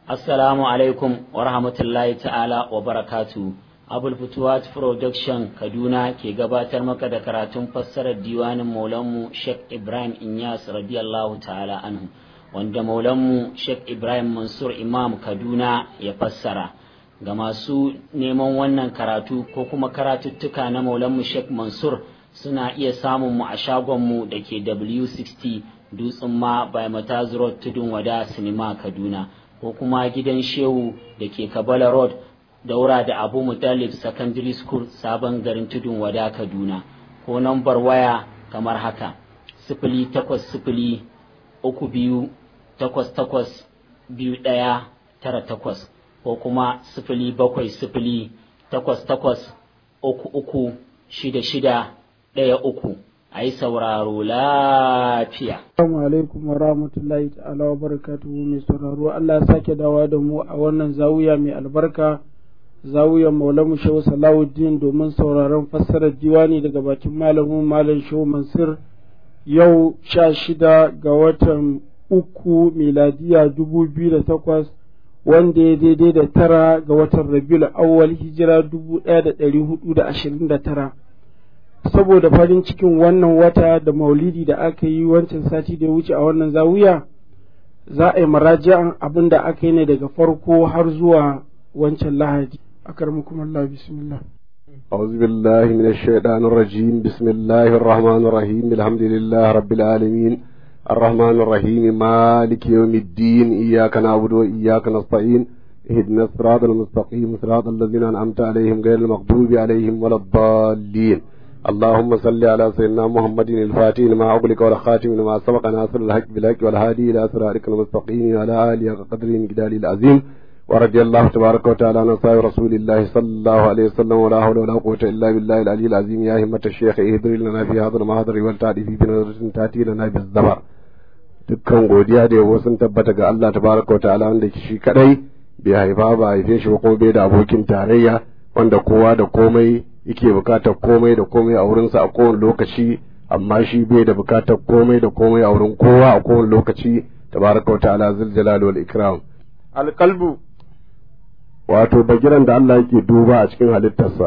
Assalamu alaikum wa rahmatullahi ta'ala wa barakatu. Abul Futuwat Production Kaduna ke gabatar maka da karatun fassarar diwanin Maulanmu Sheikh Ibrahim Inyas radiyallahu ta'ala anhu wanda Maulanmu Sheikh Ibrahim Mansur Imam Kaduna ya fassara. Ga masu neman wannan karatu ko kuma karatuttuka na Maulanmu Sheikh Mansur suna iya samun mu a shagonmu da ke W60 Dutsen ma by Mataz Road Tudun Wada Sinima Kaduna. ko kuma gidan shehu da ke kabala road daura da abu mutalib secondary school sabon garin tudun wada kaduna ko nambar waya kamar haka sifili takwas sifili uku biyu takwas takwas biyu ɗaya tara takwas ko kuma sifili bakwai sifili takwas takwas uku uku shida shida ɗaya uku a yi sauraro lafiya. Assalamu alaikum wa rahmatullahi ta'ala wa barakatuhu mai sauraro Allah ya sake dawa da mu a wannan zawiya mai albarka zawiyar Maulamu Shehu Salahuddin domin sauraron fassarar diwani daga bakin malamin Malam Shehu Mansur yau sha shida ga watan uku miladiya dubu biyu da takwas wanda ya daidai da tara ga watan Rabiul Awwal hijira dubu ɗaya da ɗari hudu da ashirin da tara. saboda farin cikin wannan wata da maulidi da aka yi wancan sati da ya wuce a wannan zawiya za a yi maraji'an abin da aka yi ne daga farko har zuwa wancan lahadi akarmukum Allah bismillah أعوذ بالله من الشيطان الرجيم بسم الله الرحمن الرحيم الحمد لله رب العالمين الرحمن الرحيم مالك يوم الدين إياك نعبد وإياك نستعين اهدنا الصراط المستقيم صراط الذين أنعمت عليهم غير المغضوب عليهم ولا الضالين اللهم صل على سيدنا محمد الفاتح لما أغلق والخاتم لما سبق ناصر الحق بالحق والهادي إلى صراطك المستقيم وعلى آله قدر جدال العظيم ورضي الله تبارك وتعالى عن أصحاب رسول الله صلى الله عليه وسلم ولا حول ولا قوة إلا بالله العلي العظيم يا همة الشيخ اهدر لنا في هذا المحضر والتعدي في بنظرة تأتي لنا بالزبر dukkan godiya da yabo sun tabbata ga Allah tabaraka wa ta'ala wanda shi kadai bai haifa ba haife shi ba kuma bai da abokin tarayya wanda kowa da komai yake bukatar komai da komai a wurinsa a kowane lokaci amma shi bai da bukatar komai da komai a wurin kowa a kowane lokaci tabaraka wa ta'ala zul jalal wal ikram alqalbu wato bagiran da Allah yake duba a cikin halittarsa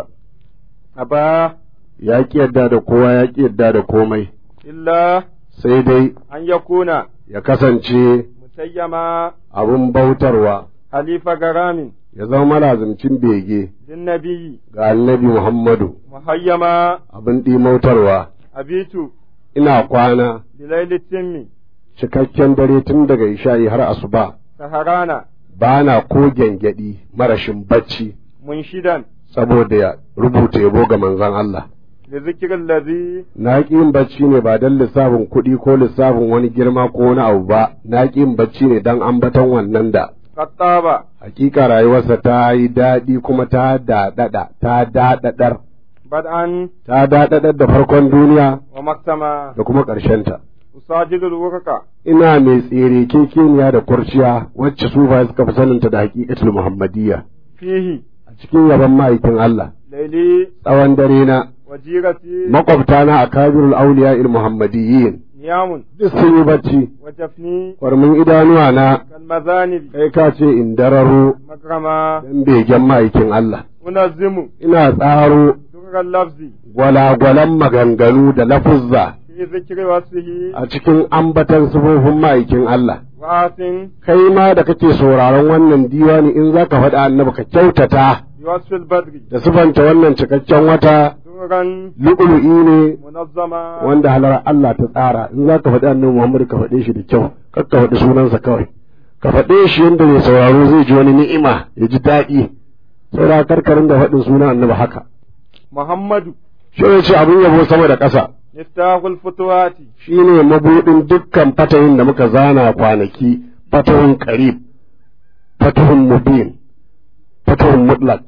aba ya ki yadda da kowa ya ki yadda da komai illa sai dai an yakuna ya kasance mutayyama abun bautarwa halifa garamin ya zama malazimcin bege din nabiyyi ga annabi Muhammadu muhayyama abin ɗimautarwa abitu ina kwana bilaili timmi cikakken dare tun daga isha'i har asuba saharana ba na ko gyangyaɗi marashin bacci munshidan saboda ya rubuta yabo ga manzon Allah. da zikirin lazi Na ƙi yin bacci ne ba don lissafin kuɗi ko lissafin wani girma ko wani abu ba, na ƙi yin bacci ne don ambaton wannan da. kattaba Hakika rayuwarsa ta yi daɗi kuma ta daɗaɗa, ta daɗaɗar, bad'an ta daɗaɗar da farkon duniya wa maktama da kuma ƙarshenta. usajidul wurka Ina mai tsere kekeniya da kurciya wacce su ba suka fi saninta da hakikatul Muhammadiyya. fihi A cikin yaban ma'aikin Allah, laili tsawon dare na wajirati makwabtana a kabirul auliya il muhammadiyyin niyamun duk sun yi bacci wa jafni kwarmin idanuwa na kal mazanibi kai ka ce in dararo makrama dan begen ma'aikin Allah unazzimu ina tsaro durral lafzi gwalagwalan maganganu da lafuzza fi zikri wasfihi a cikin ambatan sifofin ma'aikin Allah wa asin kai ma da kake sauraron wannan diwani in zaka faɗa annabi ka kyautata bi wasfil badri da sifanta wannan cikakken wata durran lu'ulu'i ne munazzama wanda halar Allah ta tsara in za ka faɗi annabi Muhammad ka faɗe shi da kyau kar ka faɗi sunansa kawai ka faɗe shi yadda mai sauraro zai ji wani ni'ima ya ji daɗi saboda karkarin da faɗin sunan annabi haka muhammadu shi ne ce abin yabo sama da ƙasa miftahul futuwati shi ne mabuɗin dukkan fatahin da muka zana kwanaki fatahun qarib fatahun mubin fatahun mutlaq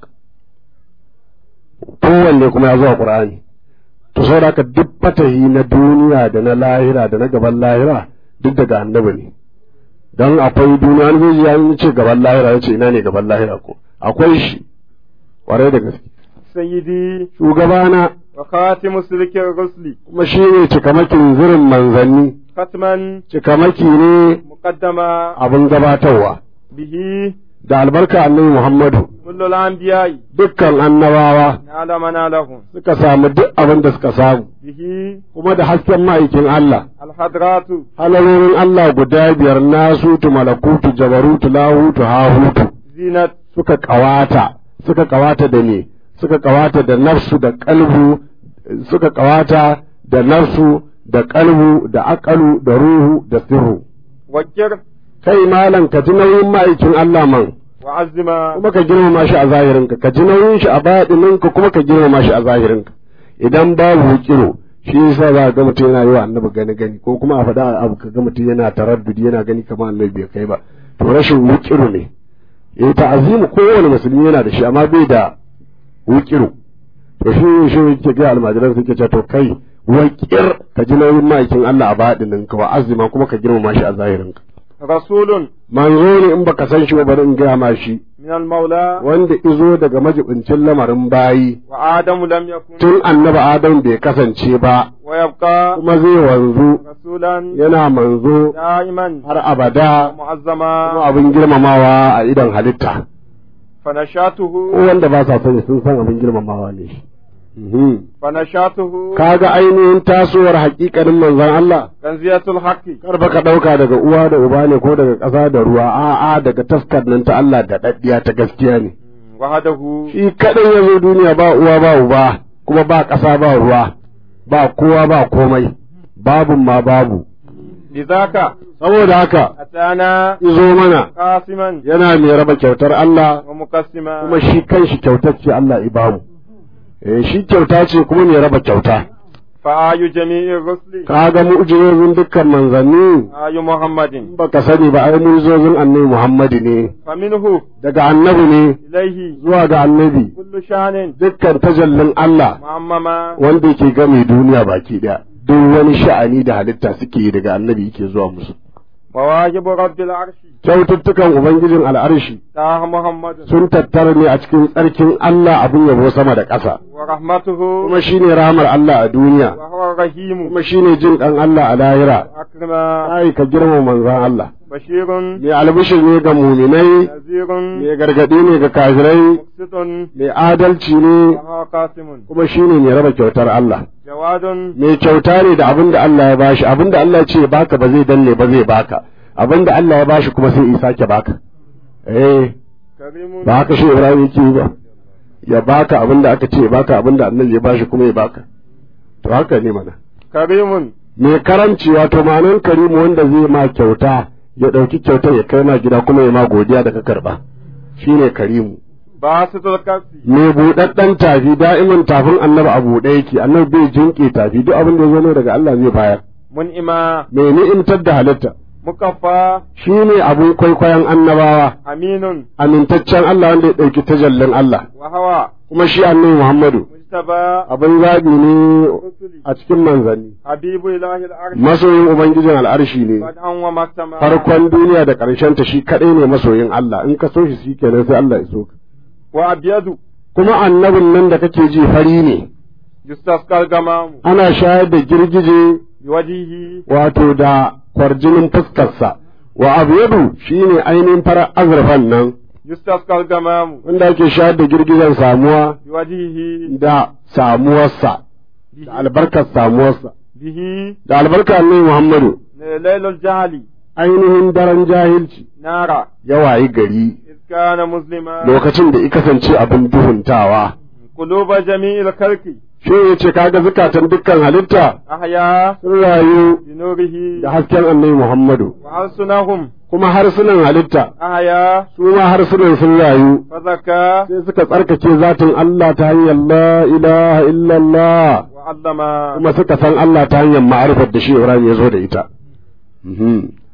kowanne kuma ya zuwa qur'ani to saboda haka duk fatahi na duniya da na lahira da na gaban lahira duk daga annabi ne don akwai duniya wani zai ya ce gaban lahira ya ce ina ne gaban lahira ko akwai shi kwarai da gaske sayyidi shugabana wa khatimu silikir rusli kuma shi ne cikamakin zirin manzanni khatman cikamaki ne muqaddama abin gabatarwa به da albarka annabi Muhammadu كل الأنبياء dukkan annabawa نال منالهم suka samu duk abin da suka samu به kuma da hasken ma'aikin Allah الحضرات halarorin Allah guda biyar nasutu malakutu jabarutu lahutu hahutu زينة suka kawata suka kawata da ne suka kawata da nafsu da kalbu suka kawata da nafsu da kalbu da akalu da ruhu da sirru وكر kai malam ka ji nauyin ma'aikin Allah man وعزم kuma ka girmama shi a zahirinka ka ji nauyin shi a baɗininka kuma ka girmama shi a zahirinka idan babu kiro shi yasa za ga mutum yana yi wa annabi gani gani ko kuma a faɗa abu ka ga mutum yana taraddudi yana gani kamar annabi bai kai ba to rashin wukiru ne eh ta'azimu kowane musulmi yana da shi amma bai da wukiru to shi shi yake ga almajiran suke cewa to kai wakir ka ji nauyin ma'aikin Allah a baɗininka wa azima kuma ka girmama shi a zahirinka رسول manzo ne in baka san shi ba bari in gaya ma shi من المولى wanda izo daga majibincin lamarin bayi وآدم لم يكن tun annabi adam bai kasance ba ويبقى kuma zai wanzu رسولا yana manzo دائما har abada kuma معظما abin girmamawa a idan halitta فنشاته ko wanda ba sa sani sun san abin girmamawa ne shi Mhm. فنشاته kaga ainihin tasowar hakikanin manzon Allah كنزية الحق kar ba ka ɗauka daga uwa da uba ne ko daga ƙasa da ruwa a'a daga taskar nan ta Allah da daddiya ta gaskiya ne وحده shi kadai ya zo duniya ba uwa ba uba kuma ba ƙasa ba ruwa ba kowa ba komai babun ma babu لذاك saboda haka أتانا izo mana قاسما yana mai raba kyautar Allah ومقسما kuma shi kanshi kyautar ce Allah ibamu eh shi kyauta ce kuma mai raba kyauta فآي جميع الرسل kaga mu'jizozin dukkan manzanni آي محمد baka sani ba ai mu'jizozin annabi Muhammadu ne فمنه daga annabi ne إليه zuwa ga annabi كل شان dukkan tajallin Allah معمما wanda yake game duniya baki daya duk wani sha'ani da halitta suke yi daga annabi yake zuwa musu مواهب رب العرش kyaututtukan ubangijin al'arshi تاه محمد sun tattara ne a cikin tsarkin Allah abin yabo sama da ƙasa ورحمته kuma shine rahmar Allah a duniya وهو الرحيم kuma shine jin ɗan Allah a lahira أكرم ai ka girma manzon Allah بشير mai albishir ne ga muminai نذير mai gargaɗi ne ga kafirai مقسط mai adalci ne وهو قاسم kuma shine mai raba kyautar Allah جواد mai kyauta ne da abin da Allah ya bashi abin da Allah ya ce baka ba zai danne ba zai baka abin da Allah ya bashi kuma sai isa ke baka eh كريم ba haka shi Ibrahim yake yi ba ya baka abin da aka ce ya baka abin da annabi ya bashi kuma ya baka to haka ne mana كريم mai karanci wato ma'anar karimu wanda zai ma kyauta ya ɗauki kyautar ya kai ma gida kuma ya ma godiya da ka karɓa shine karimu باسط الكف mai buɗaɗɗen tafi da'iman tafin annabi a buɗe yake annabi bai jinƙe tafi duk abin da ya zo daga Allah zai bayar منئما mai ni'imtar da halitta مكفى shi ne abin kwaikwayon annabawa أمين amintaccen Allah wanda ya ɗauki tajallin Allah وهو kuma shi annabi Muhammadu مجتبى abin zaɓi ne رسل a cikin manzanni حبيب إله العرش masoyin ubangijin al'arshi ne بدءا ومختما farkon duniya da ƙarshen ta shi kaɗai ne masoyin Allah in ka so shi shi kenan sai Allah ya so ka وأبيض kuma annabin nan da kake ji fari ne يستسقى الغمام ana shayar da girgije بوجهه wato da kwarjinin fuskarsa wa abyadu shine ainihin farar azurfan nan يستسقى الغمام wanda ake shayar da girgijen samuwa بوجهه da samuwarsa da albarkar samuwarsa به da albarkar annabi Muhammadu ليل الجهل ainihin daren jahilci نارا ya wayi gari إذ كان مسلما lokacin da i kasance abin duhuntawa قلوب جميع الخلق shi ya ce kaga zukatan dukkan halitta أحيا sun rayu بنوره da hasken annabi Muhammadu وألسنهم kuma harsunan halitta أحيا su ma harsunan sun rayu فزكى sai suka tsarkake zatin Allah ta hanyar la ilaha illallah وعلم kuma suka san Allah ta hanyar ma'arifar da shi Ibrahim ya zo da ita Mhm.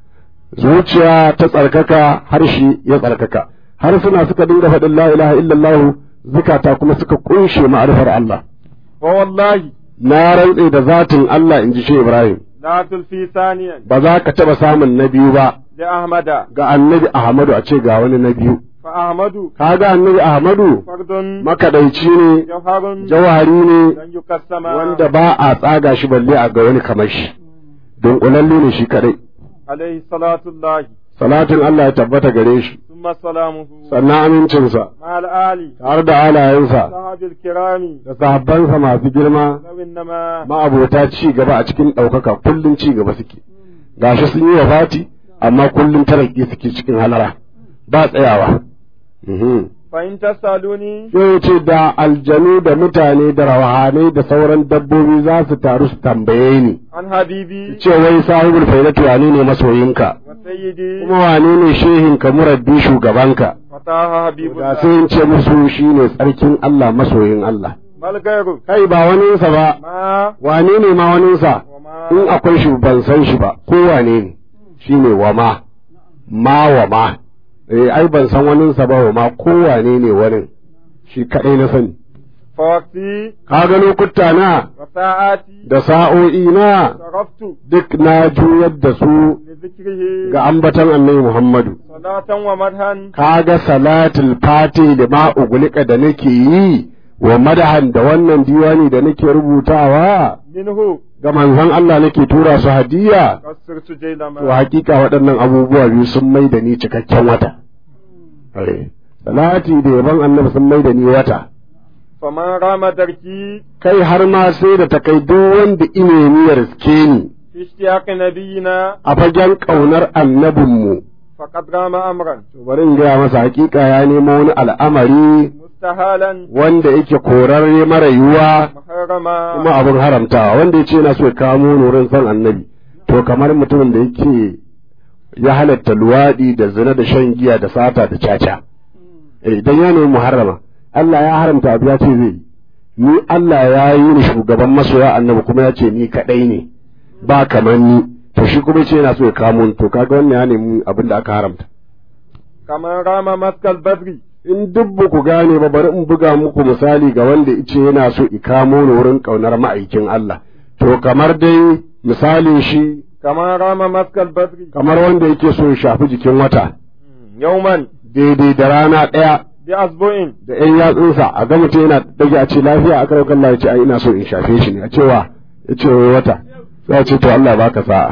zuciya ta tsarkaka harshe ya tsarkaka harsuna suka dinga faɗin la ilaha illallah zukata kuma suka kunshe ma'arifar Allah ووالله na rantse da zatin Allah in ji shi Ibrahim لا تلفي ثانيا ba za ka taɓa samun na biyu ba لأحمد ga annabi Ahmadu a ce ga wani na biyu فأحمد ka ga annabi Ahmadu فرد makaɗaici ne جوهر jawhari ne لن يقسم wanda ba a tsaga shi balle a ga wani kamar shi dunkulalle ne shi kadai عليه صلاة الله salatin Allah ya tabbata gare shi ثم ثم سلامه sannan amincinsa مع الآل tare da alayensa صحاب الكرام da sahabbansa masu girma لو إنما ma'abota ci gaba a cikin ɗaukaka kullum ci gaba suke gashi sun yi wafati amma kullum taraki suke cikin halara ba tsayawa Mhm. فإن تسألوني sai ce da aljanu da mutane da rawahanai da sauran dabbobi za su taru su tambaye ni عن حبيبي ce wai sahibul faidatu wane ne masoyinka وسيدي kuma wane ne shehinka murabbi shugabanka فتاه حبيب da الله sai in ce musu shine tsarkin Allah masoyin Allah بل غيره kai ba waninsa ba ما wane ne ma waninsa وما in akwai shi ban san shi ba ko wane ne shine wa ma ma wa ma eh ai ban san waninsa ba wa ma ko wane ne wani shi kadai na sani فوقتي ka ga lokuta na وساعاتي da sa'o'i na صرفت duk na juyar da su لذكره ga ambatan annabi Muhammadu صلاة ومدحا ka ga salatul fati da ma ugulika da nake yi wa madahan da wannan diwani da nake rubutawa منه ga manzon Allah nake tura su hadiya قصرت جيلما to hakika waɗannan abubuwa biyu sun mai da ni cikakken wata Eh, salati da yaban annabi sun mai da ni wata فمن رام دركي kai har ma sai da ta kai duk wanda ine ni ya riske ni في اشتياق نبينا a fagen ƙaunar annabinmu فقد رام أمرا to bari in gaya masa hakika ya nemo wani al'amari مستهالا wanda yake korarre mara yiwuwa محرما kuma abin haramtawa wanda ya ce yana so ya kamo nurin son annabi to kamar mutumin da yake ya halatta luwaɗi da zina da shan giya da sata da caca Eh, idan ya nemi muharrama Allah ya haramta abu ya ce zai yi ni Allah ya yi ni shugaban masoya annabi kuma ya ce ni kaɗai ne ba kamar ni to shi kuma ce yana so ya kamo ni to kaga wannan ya nemi abin da aka haramta كمن رام مسك البدر in duk ba ku gane ba bari in buga muku misali ga wanda ice yana so i kamo ni wurin ƙaunar ma'aikin Allah to kamar dai misalin shi كمن رام مسك البدر kamar wanda yake so ya shafi jikin wata يوما daidai da rana ɗaya بأسبوع da ƴan yatsunsa a ga mutum yana dage a ce lafiya a karaukan Allah ya ce ai ina so in shafe shi ne a cewa ya ce wai wata sai a ce to Allah ya baka sa'a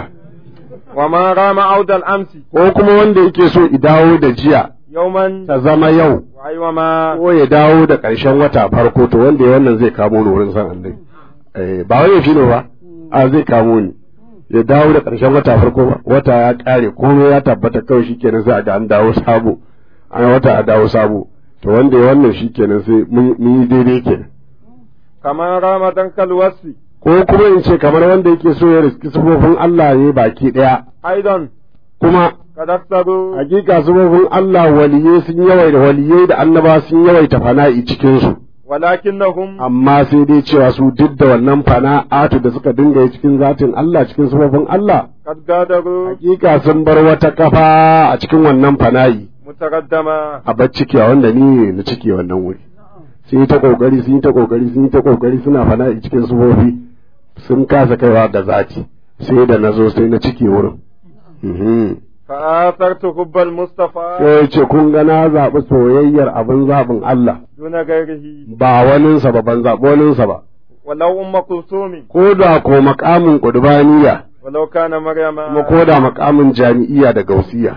ومن رام عود الأمس ko kuma wanda yake so i dawo da jiya يوما ta zama yau وأيوة ما ko ya dawo da ƙarshen wata farko to wanda ya wannan zai kamo ni wurin san Allah eh ba wai shi ne ba a zai kamo ni ya dawo da ƙarshen wata farko ba wata ya ƙare komai ya tabbata kawai shikenan sai a ga an dawo sabo an wata a dawo sabo to wanda ya wannan shikenan sai mun mun yi daidai kenan كمن رام دنك الوصف ko kuma in ce kamar wanda yake so ya riski sufofin Allah ne baki ɗaya أيضا kuma قد أكثروا hakika sufofin Allah waliyai sun yawaita waliyai da annaba sun yawaita fana'i cikin su ولكنهم amma sai dai cewa su duk da wannan fana'atu da suka dinga yi cikin zatin Allah cikin sufofin Allah قد غادروا hakika sun bar wata kafa a cikin wannan fana'i متقدما a bar ciki a wanda ni ne na ciki wannan wuri sun yi ta kokari sun yi ta kokari sun yi ta kokari suna fana'i cikin sufofi sun kasa kaiwa ga zati sai da na zo sai na ciki wurin Mhm. فآثرت حب المصطفى sai ya ce kun ga na zaɓi soyayyar abin zaɓin Allah دون غيره ba waninsa ba ban zaɓi waninsa ba ولو أم كلثوم ko da ko makamin ƙudubaniya ولو كان مريم kuma ko da makamin jami'iya da gausiya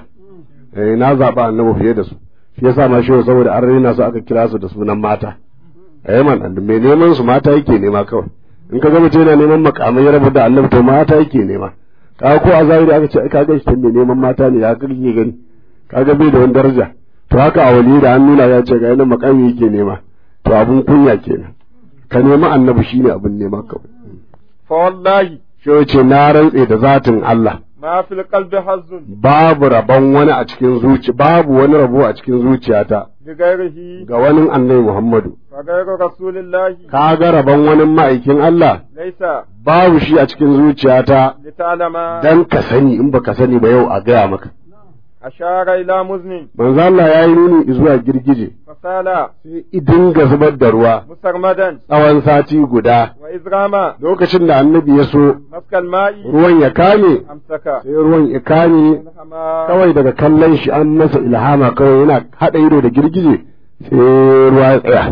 eh na zaɓa annabi fiye da su shi yasa ma shi saboda an raina su aka kira su da sunan mata eh man mai neman su mata yake nema kawai in ka ga mutum yana neman makamai ya rabu da annabi to mata yake nema ka ko a zahiri aka ce ka ga shi mai neman mata ne ya kake gani ka ga bai da wani daraja to haka a wali da an nuna ya ce ga yana makami yake nema to abun kunya kenan ka nemi annabi shine abun nema kawai فوالله shi ya ce na rantse da zatin Allah ما في القلب حظ babu rabon wani a cikin zuci babu wani rabo a cikin zuciyata بغيره ga wani annabi Muhammadu فغير رسول الله ka ga rabon wani ma'aikin Allah ليس babu shi a cikin zuciyata لتعلم dan ka sani in baka sani ba yau a gaya maka أشار إلى مزن manzo Allah ya yi nuni zuwa girgije فسال sai idinga zubar da ruwa مسرمدا tsawon sati guda وإذ رام lokacin da annabi ya so مسك الماء ruwan ya kame أمسك sai ruwan ya kame الحمام kawai daga kallon shi an masa ilhama kawai yana haɗa ido da girgije sai ruwa ya tsaya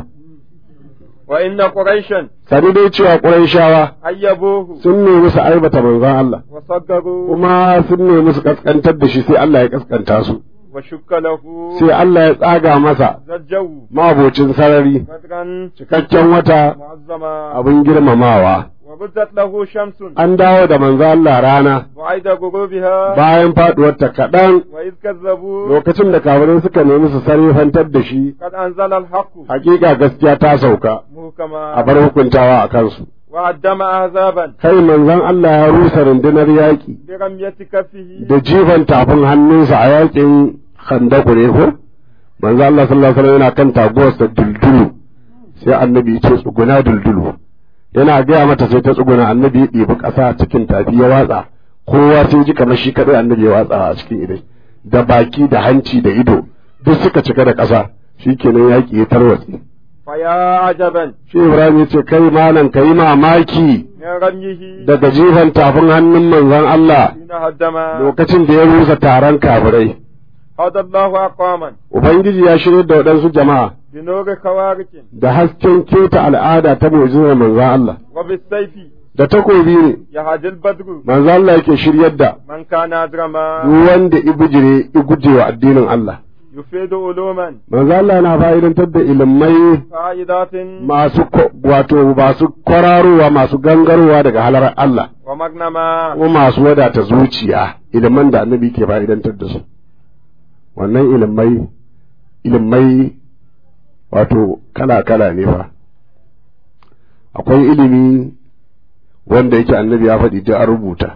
وإن قريشا sani dai cewa ƙurayshawa أيبوه sun nemi su aibata manzon Allah وصدروا kuma sun nemi su kaskantar da shi sai Allah ya kaskanta su وشك له sai Allah ya tsaga masa ذا الجو mabocin sarari بدرا cikakken wata معظما abin girmamawa وبدت له شمس an dawo da manzo Allah rana وعيد غروبها bayan faduwarta kaɗan وإذ كذبوا lokacin da kafirai suka nemi su sarrafantar da shi قد أنزل الحق hakika gaskiya ta sauka a محكما bar hukuntawa a kansu وعدم أحزابا kai manzon Allah ya rusa rundunar yaƙi برمية كفه da jifan tafin hannunsa a yaƙin khandaku ne ko manzo Allah sallallahu alaihi wasallam yana kan taguwarsa duldulu sai annabi ya ce tsuguna duldulu yana gaya mata sai ta tsuguna annabi ya ɗebi ƙasa cikin tafi ya watsa kowa sai ji kamar shi kaɗai annabi ya watsa a cikin idai da baki da hanci da ido duk suka cika da ƙasa shikenan yaƙi ya tarwatse فيا عجبا shi Ibrahim ya ce kai malam kai mamaki من رميه daga jifan tafin hannun manzon Allah حين هدم lokacin da ya rusa taron kafirai هدى الله أقواما Ubangiji ya shirya da waɗansu jama'a بنور خوارق da hasken keta al'ada ta mu'jizar manzon Allah وبالسيف da takobi ne يهدي البدر manzon Allah yake shiryar da من كان أدرما duk wanda ibujire igujewa addinin Allah يفيد علوما manzon Allah na fa'idantar da ilimai فائدات masu ko- wato masu kwararowa masu gangarowa daga halar Allah ومغنما kuma masu wadata zuciya iliman da annabi ke fa'idantar da su wannan ilimai ilimai wato kala-kala ne fa akwai ilimi wanda yake annabi ya faɗi duk an rubuta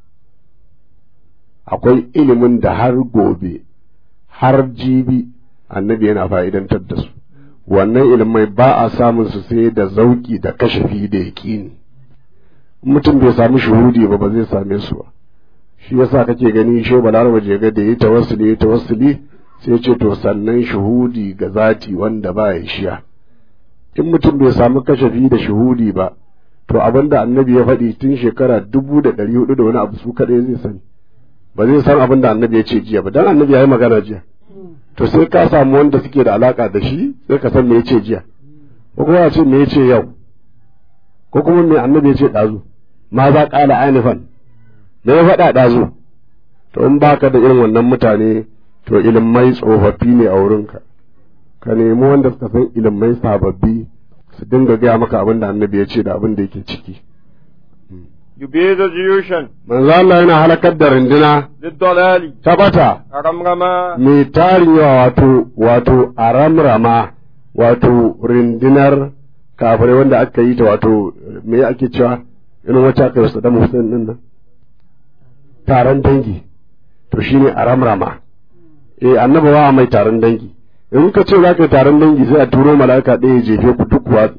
akwai ilimin da har gobe har jibi annabi yana fa'idantar da su wannan ilimai ba a samun su sai da zauki da kashafi da yaƙini mutum bai samu shuhudi ba ba zai same su ba shi yasa kake gani shi balaraba je ga da yi tawassuli yi tawassuli sai ce to sannan shuhudi ga zati wanda ba ya shiya in mutum bai samu kashafi da shuhudi ba to abinda annabi ya faɗi tun shekara dubu da ɗari hudu da wani abu su kaɗai zai sani ba zai san abin da annabi ya ce jiya ba dan annabi ya yi magana jiya to sai ka samu wanda suke da alaka da shi sai ka san me ya ce jiya ko kuma ya ce me ya ce yau ko kuma me annabi ya ce ɗazu ma za ƙala anifan me ya faɗa ɗazu to in baka da irin wannan mutane to ilimai tsofaffi ne a wurinka ka nemi wanda suka san ilimai sababbi su dinga gaya maka abin da annabi ya ce da abin da yake ciki يبيد جيوشا manzo Allah yana halakar da runduna للضلال ta bata رمرما mai tarin yawa wato wato a ramrama wato rundunar kafirai wanda aka yi ta wato me ake cewa irin wacce aka yi da Hussein din nan taron dangi to shine a ramrama eh annaba ba mai taron dangi in ka ce za ka yi taron dangi sai a turo mala'ika ɗaya ya jefe ku duk wa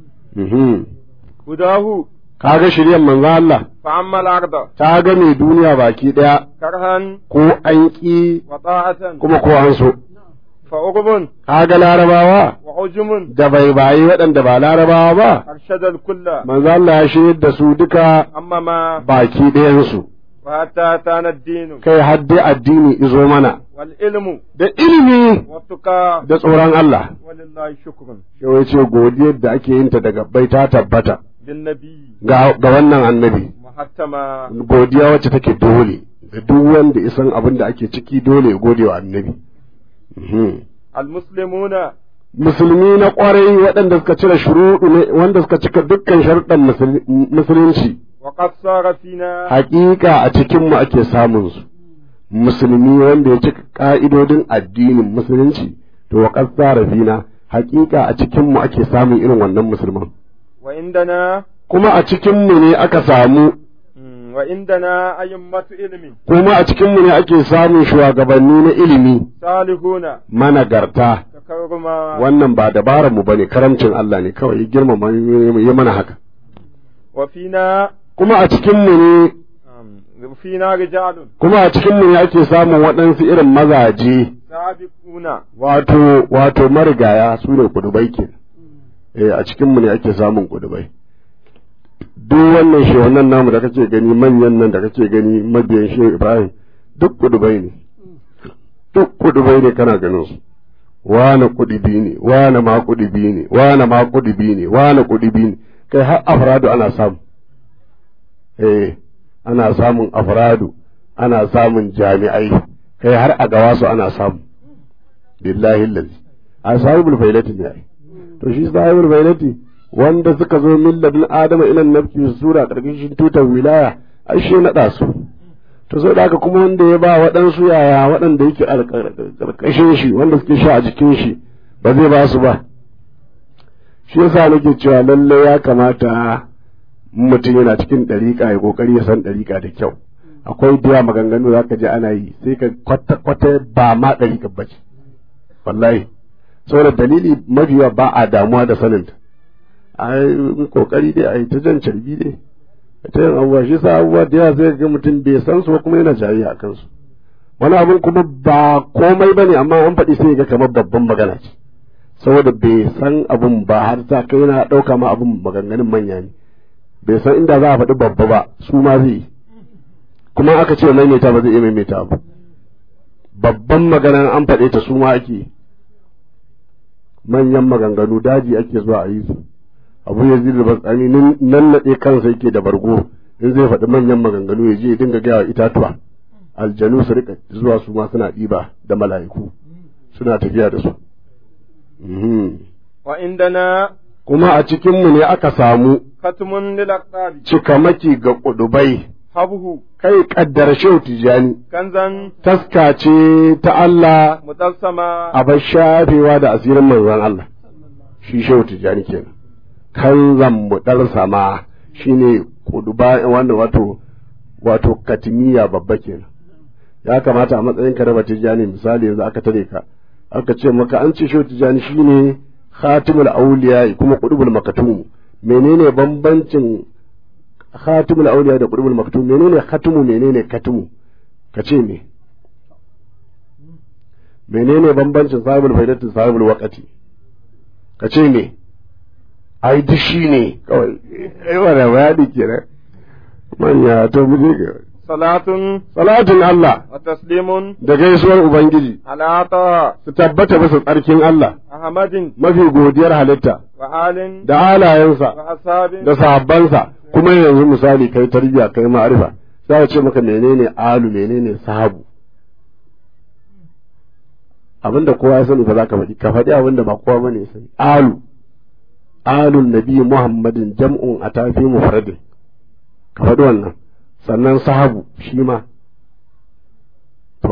هداه kaga shiryan manzo Allah فعم الأرض ta ga mai duniya baki ɗaya كرها ko an ƙi وطاعة kuma ko an so فأغب kaga larabawa وعجم da bai bayi waɗanda ba larabawa ba أرشد الكل manzo Allah ya shirya da su duka أما ما baki ɗayansu وحتى أتانا الدين kai har dai addini izo mana والعلم da ilimi والتقى da tsoron Allah ولله شكر yawai ce godiyar da ake yin ta daga bai ta tabbata بالنبي ga ga wannan annabi محتما godiya wacce take dole ga duk wanda isan abin da ake ciki dole ya gode wa annabi Mhm. المسلمون musulmi na kwarai waɗanda suka cire shuruɗu ne wanda suka cika dukkan sharuɗan musul- musulunci وقد صار فينا hakika a cikinmu ake samun su musulmi wanda ya cika ka'idodin addinin musulunci to wa qad fina hakika a cikinmu ake samun irin wannan musulman وعندنا kuma a cikinmu ne aka samu مم، وعندنا أئمة علم kuma a cikinmu ne ake samun shugabanni na ilimi صالحون managarta تكرما wannan ba dabarar mu bane karamcin Allah ne kawai ya girmama ya mana haka وفينا kuma a cikinmu ne آم، وفينا رجال kuma a cikinmu ne ake samun waɗansu irin mazaje سابقون wato wato marigaya su ne kudubai ke eh a cikinmu ne ake samun kudubai duk wannan shehunan namu da kake gani manyan nan da kake gani mabiyan shehu ibrahim duk kudubai ne duk kudubai ne kana ganin su wane kudubi ne wane ma kudubi ne wane ma kudubi ne wane kudubi ne kai har afradu ana samu eh ana samun afradu ana samun jami'ai kai har a gawa su ana samu billahi lazi a sahibul failati ne ai to shi sahibul failati wanda suka zo min ladin adama ila nabki sura karkashin tutar wilaya ai shi naɗa su to sai da haka kuma wanda ya ba waɗansu yaya waɗanda yake karkashin shi wanda suke sha a jikin shi ba zai ba su ba shi yasa nake cewa lalle ya kamata mutum yana cikin ɗariƙa ya ƙoƙari ya san ɗariƙa da kyau akwai da maganganu za ka ji ana yi sai ka kwata kwata ba ma ɗariƙa ba ce wallahi saboda dalili mafiya ba a damuwa da saninta a yi ƙoƙari dai a yi ta jan carbi dai ta yin abubuwa shi sa abubuwa da yawa sai ga mutum bai san su ba kuma yana jayayya a kansu wani abin kuma ba komai ba ne amma an faɗi sai ga kamar babban magana ce saboda bai san abun ba har ta kai yana ɗauka ma abun maganganun manya ne bai san inda za a faɗi babba ba su ma zai yi kuma aka ce maimaita ba zai iya maimaita ba babban maganan an faɗe ta su ma ake manyan maganganu daji ake zuwa a yi su abu ya zira batsani nan naɗe kansa yake da bargo in zai faɗi manyan maganganu ya je ya dinga gaya itatuwa aljanu su rika zuwa su ma suna ɗiba da mala'iku suna tafiya da su wa indana kuma a cikinmu ne aka samu khatmun lil aqtabi cikamaki ga ƙudubai habhu kai kaddara shehu tijani kanzan taska ce ta Allah mutassama a bar shafewa da asirin manzon Allah shi shehu tijani kenan kan zambuɗar sama shine kuduba wanda wato wato katimiya babba kenan ya kamata a matsayin ka raba tijani misali yanzu aka tare ka aka ce maka an ce shehu tijani shine khatimul awliya kuma qudubul makatum menene bambancin khatimul awliya da qudubul maktum menene khatimu menene katimu ka ce me menene bambancin sahibul faidatu sahibul waqati ka ce me ai duk shi ne kawai ai wala bayani kenan manya to mu je ga salatun salatin Allah wa taslimun da gaisuwar ubangiji ala ta su tabbata bisa tsarkin Allah ahmadin mafi godiyar halitta wa alin da halayensa wa ashabin da sahabbansa kuma yanzu misali kai tarbiya kai ma'arifa sai a ce maka menene alu menene sahabu abinda kowa ya sani ba za ka faɗi ka faɗi abinda ba kowa bane ya sani alu alun nabi muhammadin jam'un a tafi mufradin ka faɗi wannan sannan sahabu shi ma to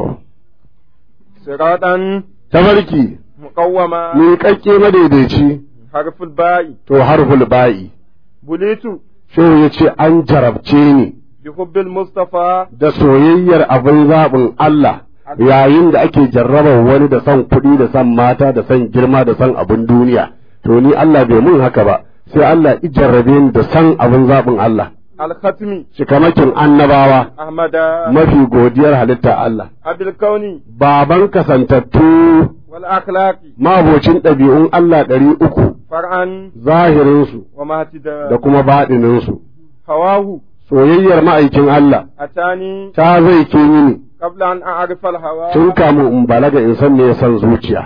siratan tabarki muqawwama miƙaƙƙe madaidaici harful ba'i to harful ba'i bulitu shehu ya ce an jarabce ni bi hubbil mustafa da soyayyar abin zaɓin Allah yayin da ake jarrabar wani da son kuɗi da son mata da son girma da son abin duniya to ni Allah bai mun haka ba sai Allah i jarrabe ni da son abin zaɓin Allah al-khatmi cikamakin annabawa ahmada mafi godiyar halitta Allah abil kauni baban kasantattu wal akhlaqi mabocin ɗabi'un Allah ɗari uku far'an zahirinsu wa mahtida da kuma baɗininsu hawahu soyayyar ma'aikin Allah atani ta zai ke mini qabla an a'rifa al-hawa tun kamun in balaga in san me ya san zuciya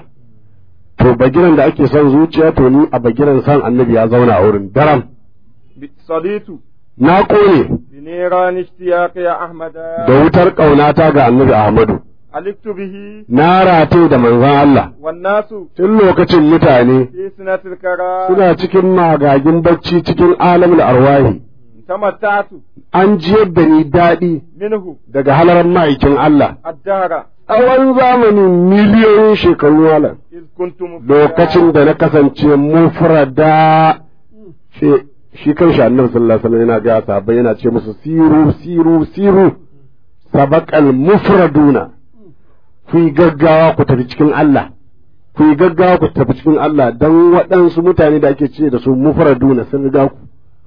to bagiran da ake son zuciya to ni a bagiran san annabi ya zauna a wurin daram bi- saditu na kone bi niran ishtiyaq ya ahmada da wutar ƙaunata ga annabi Ahmadu aliktu bihi na rate da manzon Allah wan nasu tun lokacin mutane fi sinatil kara suna cikin magagin bacci cikin alamul arwahi tamatta'tu an jiyar da ni daɗi minhu daga halarar ma'aikin Allah ad-dahra tsawon zamanin miliyoyin shekaru malam iz kuntum mufrada. lokacin da na kasance mufrada shi shi kan shi annabi sallallahu alaihi wasallam yana ga sahabbai yana ce musu siru siru siru sabaqal mufraduna ku yi gaggawa ku tafi cikin Allah ku yi gaggawa ku tafi cikin Allah dan waɗansu mutane da ake ce da su mufraduna sun riga ku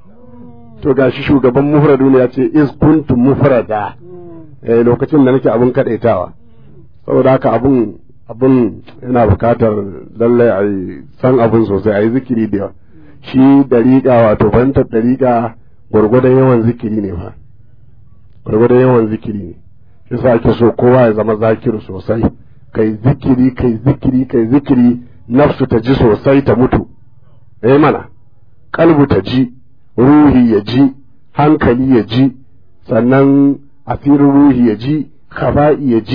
to gashi shugaban mufraduna ya ce iz kuntum mufrada eh lokacin da nake abun kadaitawa saboda haka abun abun yana bukatar lallai a yi san abun sosai a yi zikiri da yawa shi dariƙa wato fahimtar dariƙa gwargwadon yawan zikiri ne fa gwargwadon yawan zikiri ne shi sa ake so kowa ya zama zakiru sosai kai zikiri kai zikiri kai zikiri nafsu ta ji sosai ta mutu eh mana kalbu ta ji ruhi ya ji hankali ya ji sannan asirin ruhi ya ji khaba'i ya ji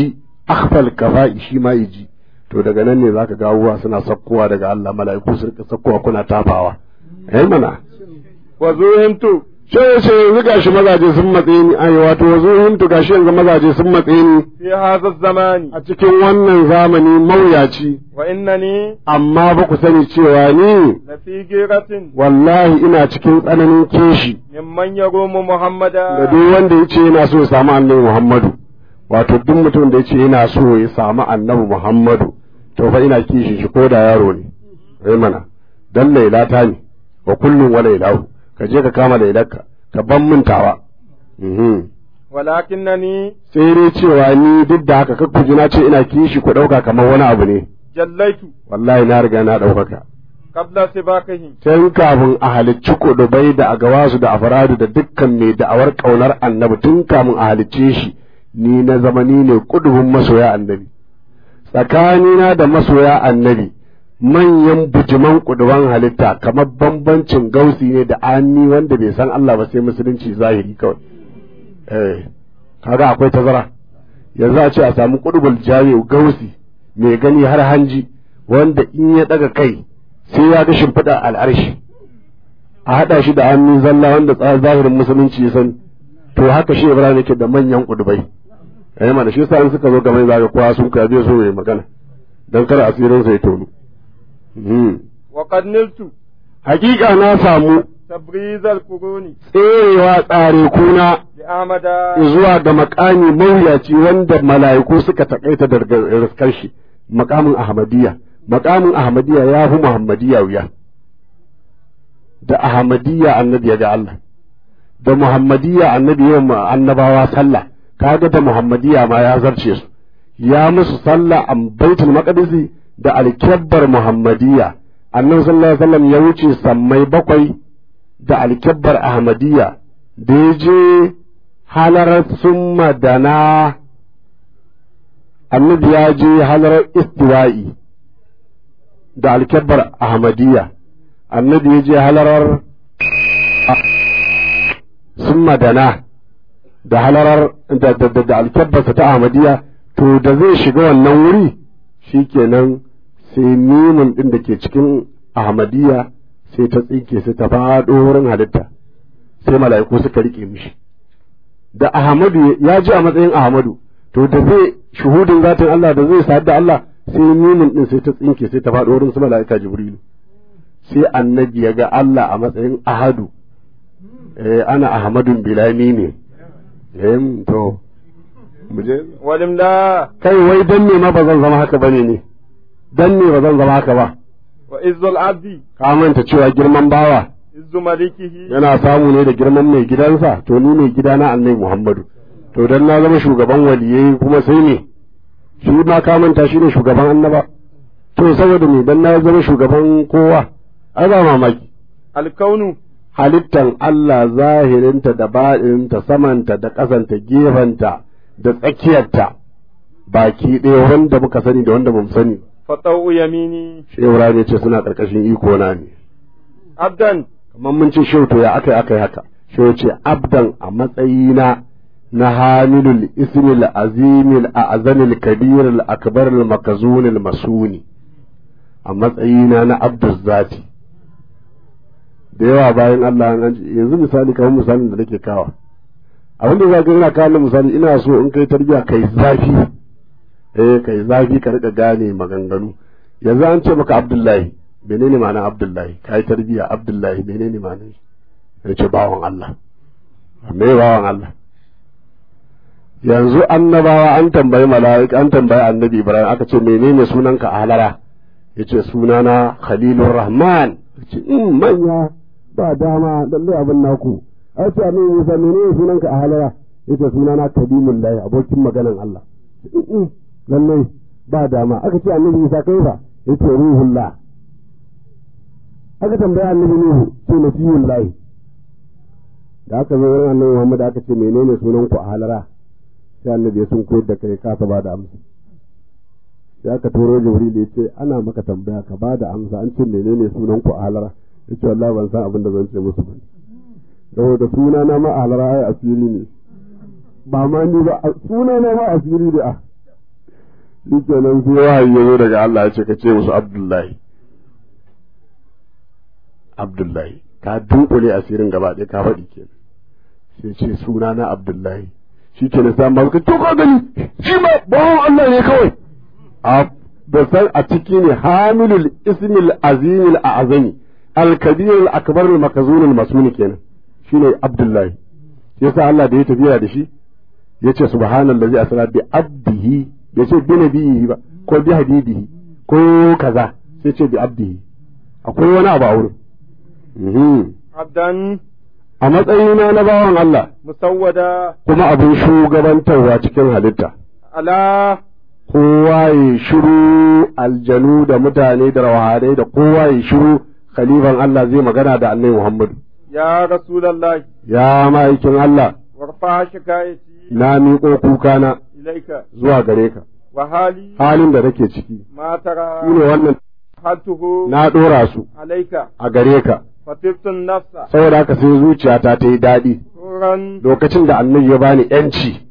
akhfal kafa'i shi ma ji to daga nan ne zaka ga abubuwa suna sakkowa daga Allah mala'iku su rika sakkowa kuna tafawa eh mana wa zuhimtu sai sai yanzu gashi mazaje sun matse ni ai wato zuhimtu gashi yanzu mazaje sun matse ni fi hadha zamani a cikin wannan zamani mawuyaci wa innani amma ba ku sani cewa ni la fi giratin wallahi ina cikin tsananin kishi mimman yarumu muhammada da duk wanda ya ce yana so ya samu annabi Muhammadu wato duk mutum da ya ce yana so ya samu annabi Muhammadu to fa ina kishin shi ko da yaro ne ai mana dan lailata ne wa kullun wa lailahu ka je ka kama lailarka ka ban mintawa mhm walakinnani sai dai cewa ni duk da haka kakku ji na ce ina kishi ku ɗauka kamar wani abu ne jallaitu wallahi na riga na ɗaukaka qabla sibaqihi tun kafin a halicci kudubai da agawasu da afradu da dukkan mai da'awar ƙaunar annabi tun kafin a halicce shi ni na zama ni ne kudubin masoya annabi tsakanina da masoya annabi manyan bujiman kuduban halitta kamar bambancin gausi ne da anni wanda bai san Allah ba sai musulunci zahiri kawai eh kaga akwai tazara yanzu a ce a samu kudubul jami'u gausi mai gani har hanji wanda in ya daga kai sai ya ga shimfiɗa al'arshi a haɗa shi da hannu zalla wanda zahirin musulunci ya sani to haka shi ibrahim yake da manyan kudubai eh mana shi yasa in suka zo game zaka kowa sun ka biyo so mai magana dan kar asirin sa ya tonu wa qad niltu hakika na samu tabriz al-quruni tserewa tsare kuna bi amada zuwa ga makami mawuyaci wanda mala'iku suka takaita da riskar shi makamin ahmadiyya makamin ahmadiyya ya fi muhammadiyya wuya da ahmadiyya annabi ya ga Allah da muhammadiyya annabi ya annabawa sallah kaga da muhammadiyya ma ya zarce su ya musu sallah a baitul maqdisi da alkabbar muhammadiyya annabi sallallahu alaihi wasallam ya wuce sammai bakwai da alkabbar ahmadiyya da ya je halarar summa dana annabi ya je halarar istiwa'i da alkabbar ahmadiyya annabi ya je halarar summa dana da halarar da da da, da alkabbarsa ta ahmadiyya to da zai shiga wannan wuri shikenan sai mimun din da ke cikin ahmadiyya sai ta tsinke sai ta faɗo wurin halitta sai mala'iku suka rike mishi da ahmadu ya ji a matsayin ahmadu to da zai shuhudin zatin Allah da zai sadu da Allah sai mimun din sai ta tsinke sai ta faɗo wurin su mala'ika jibrilu sai annabi ya ga Allah a matsayin ahadu eh ana ahmadun bilami ne eh to mu je walimla kai wai dan ne ma ba zan zama haka bane ne dan ne ba zan zama haka ba wa izzul abdi ka manta cewa girman bawa izzu malikihi yana samu ne da girman mai gidansa to ni mai gidana annabi Muhammadu to dan na zama shugaban waliyai kuma sai ne shi ma ka manta shi ne shugaban annaba to saboda me dan na zama shugaban kowa ai ba mamaki alkaunu halittan Allah zahirinta da baɗinta samanta da ƙasanta gefenta da tsakiyarta baki ɗaya wanda muka sani da wanda bamu sani fatau yamini shehu ya ce suna ƙarƙashin iko na ne abdan kamar mun ce shehu to ya aka aka yi haka shehu ce abdan a matsayina na hamilul ismil azimil a'zamil kabiril akbaril makazunil masuni a matsayina na abdul zati da yawa bayan Allah an ji yanzu misali kamar misalin da nake kawa abin da za ka ina kawo misali ina so in kai tarbiya kai zafi eh kai zafi ka rika gane maganganu yanzu an ce maka abdullahi menene ma'anar abdullahi kai tarbiya abdullahi menene ma'anar shi ya ce bawan Allah me bawan Allah yanzu annabawa an tambayi mala'ika an tambayi annabi ibrahim aka ce menene sunanka a halara yace sunana khalilur rahman ce in manya ba dama lallai abin naku ai ce annabi Musa menene sunanka a halara yace sunana kadimullahi abokin maganan Allah in lallai ba dama aka ce annabi Musa kai fa yace ruhullah aka tambaya annabi Nuhu ce nabiyullahi da aka zo wurin annabi Muhammad aka ce menene sunanku a halara sai annabi ya sun koyar da kai kasa ba da amsa sai aka turo jibril ya ce ana maka tambaya ka ba da amsa an ce menene sunan ku a halara ya ce wallahi ban san abin da zan ce musu ba saboda suna na ma a halara ai asiri ne ba ma ni ba suna na ma asiri ne a shi kenan sai wahayi ya zo daga Allah ya ce ka ce musu Abdullahi Abdullahi ka dunkule asirin gaba ɗaya ka faɗi kenan sai ce suna na Abdullahi shi kenan sai amma ka to ka gani shi ma bawon Allah ne kawai a da san a ciki ne hamilul ismil azimil a'zami al-kabir al-akbar al-makazun al-masmun kenan shine Abdullahi yasa Allah da ya tafiya da shi yace subhanallazi asra bi abdihi bai ce bi nabihi ba ko bi habibihi ko kaza sai ce bi abdihi akwai wani abu a wurin Mhm. abdan a matsayina na bawan Allah musawwada kuma abin shugabantarwa cikin halitta ala kowa ya shiru aljanu da mutane da rawahadai da kowa ya shiru khalifan Allah zai magana da annabi Muhammadu ya rasulullahi ya ma'aikin Allah warfa shikayati na miƙo kukana ilaika zuwa gare ka wa hali halin da nake ciki ma tara shine wannan haltuhu na ɗora su alaika a gare ka fatibtun nafsa saboda haka sai zuciyata ta yi daɗi turan lokacin da annabi ya bani yanci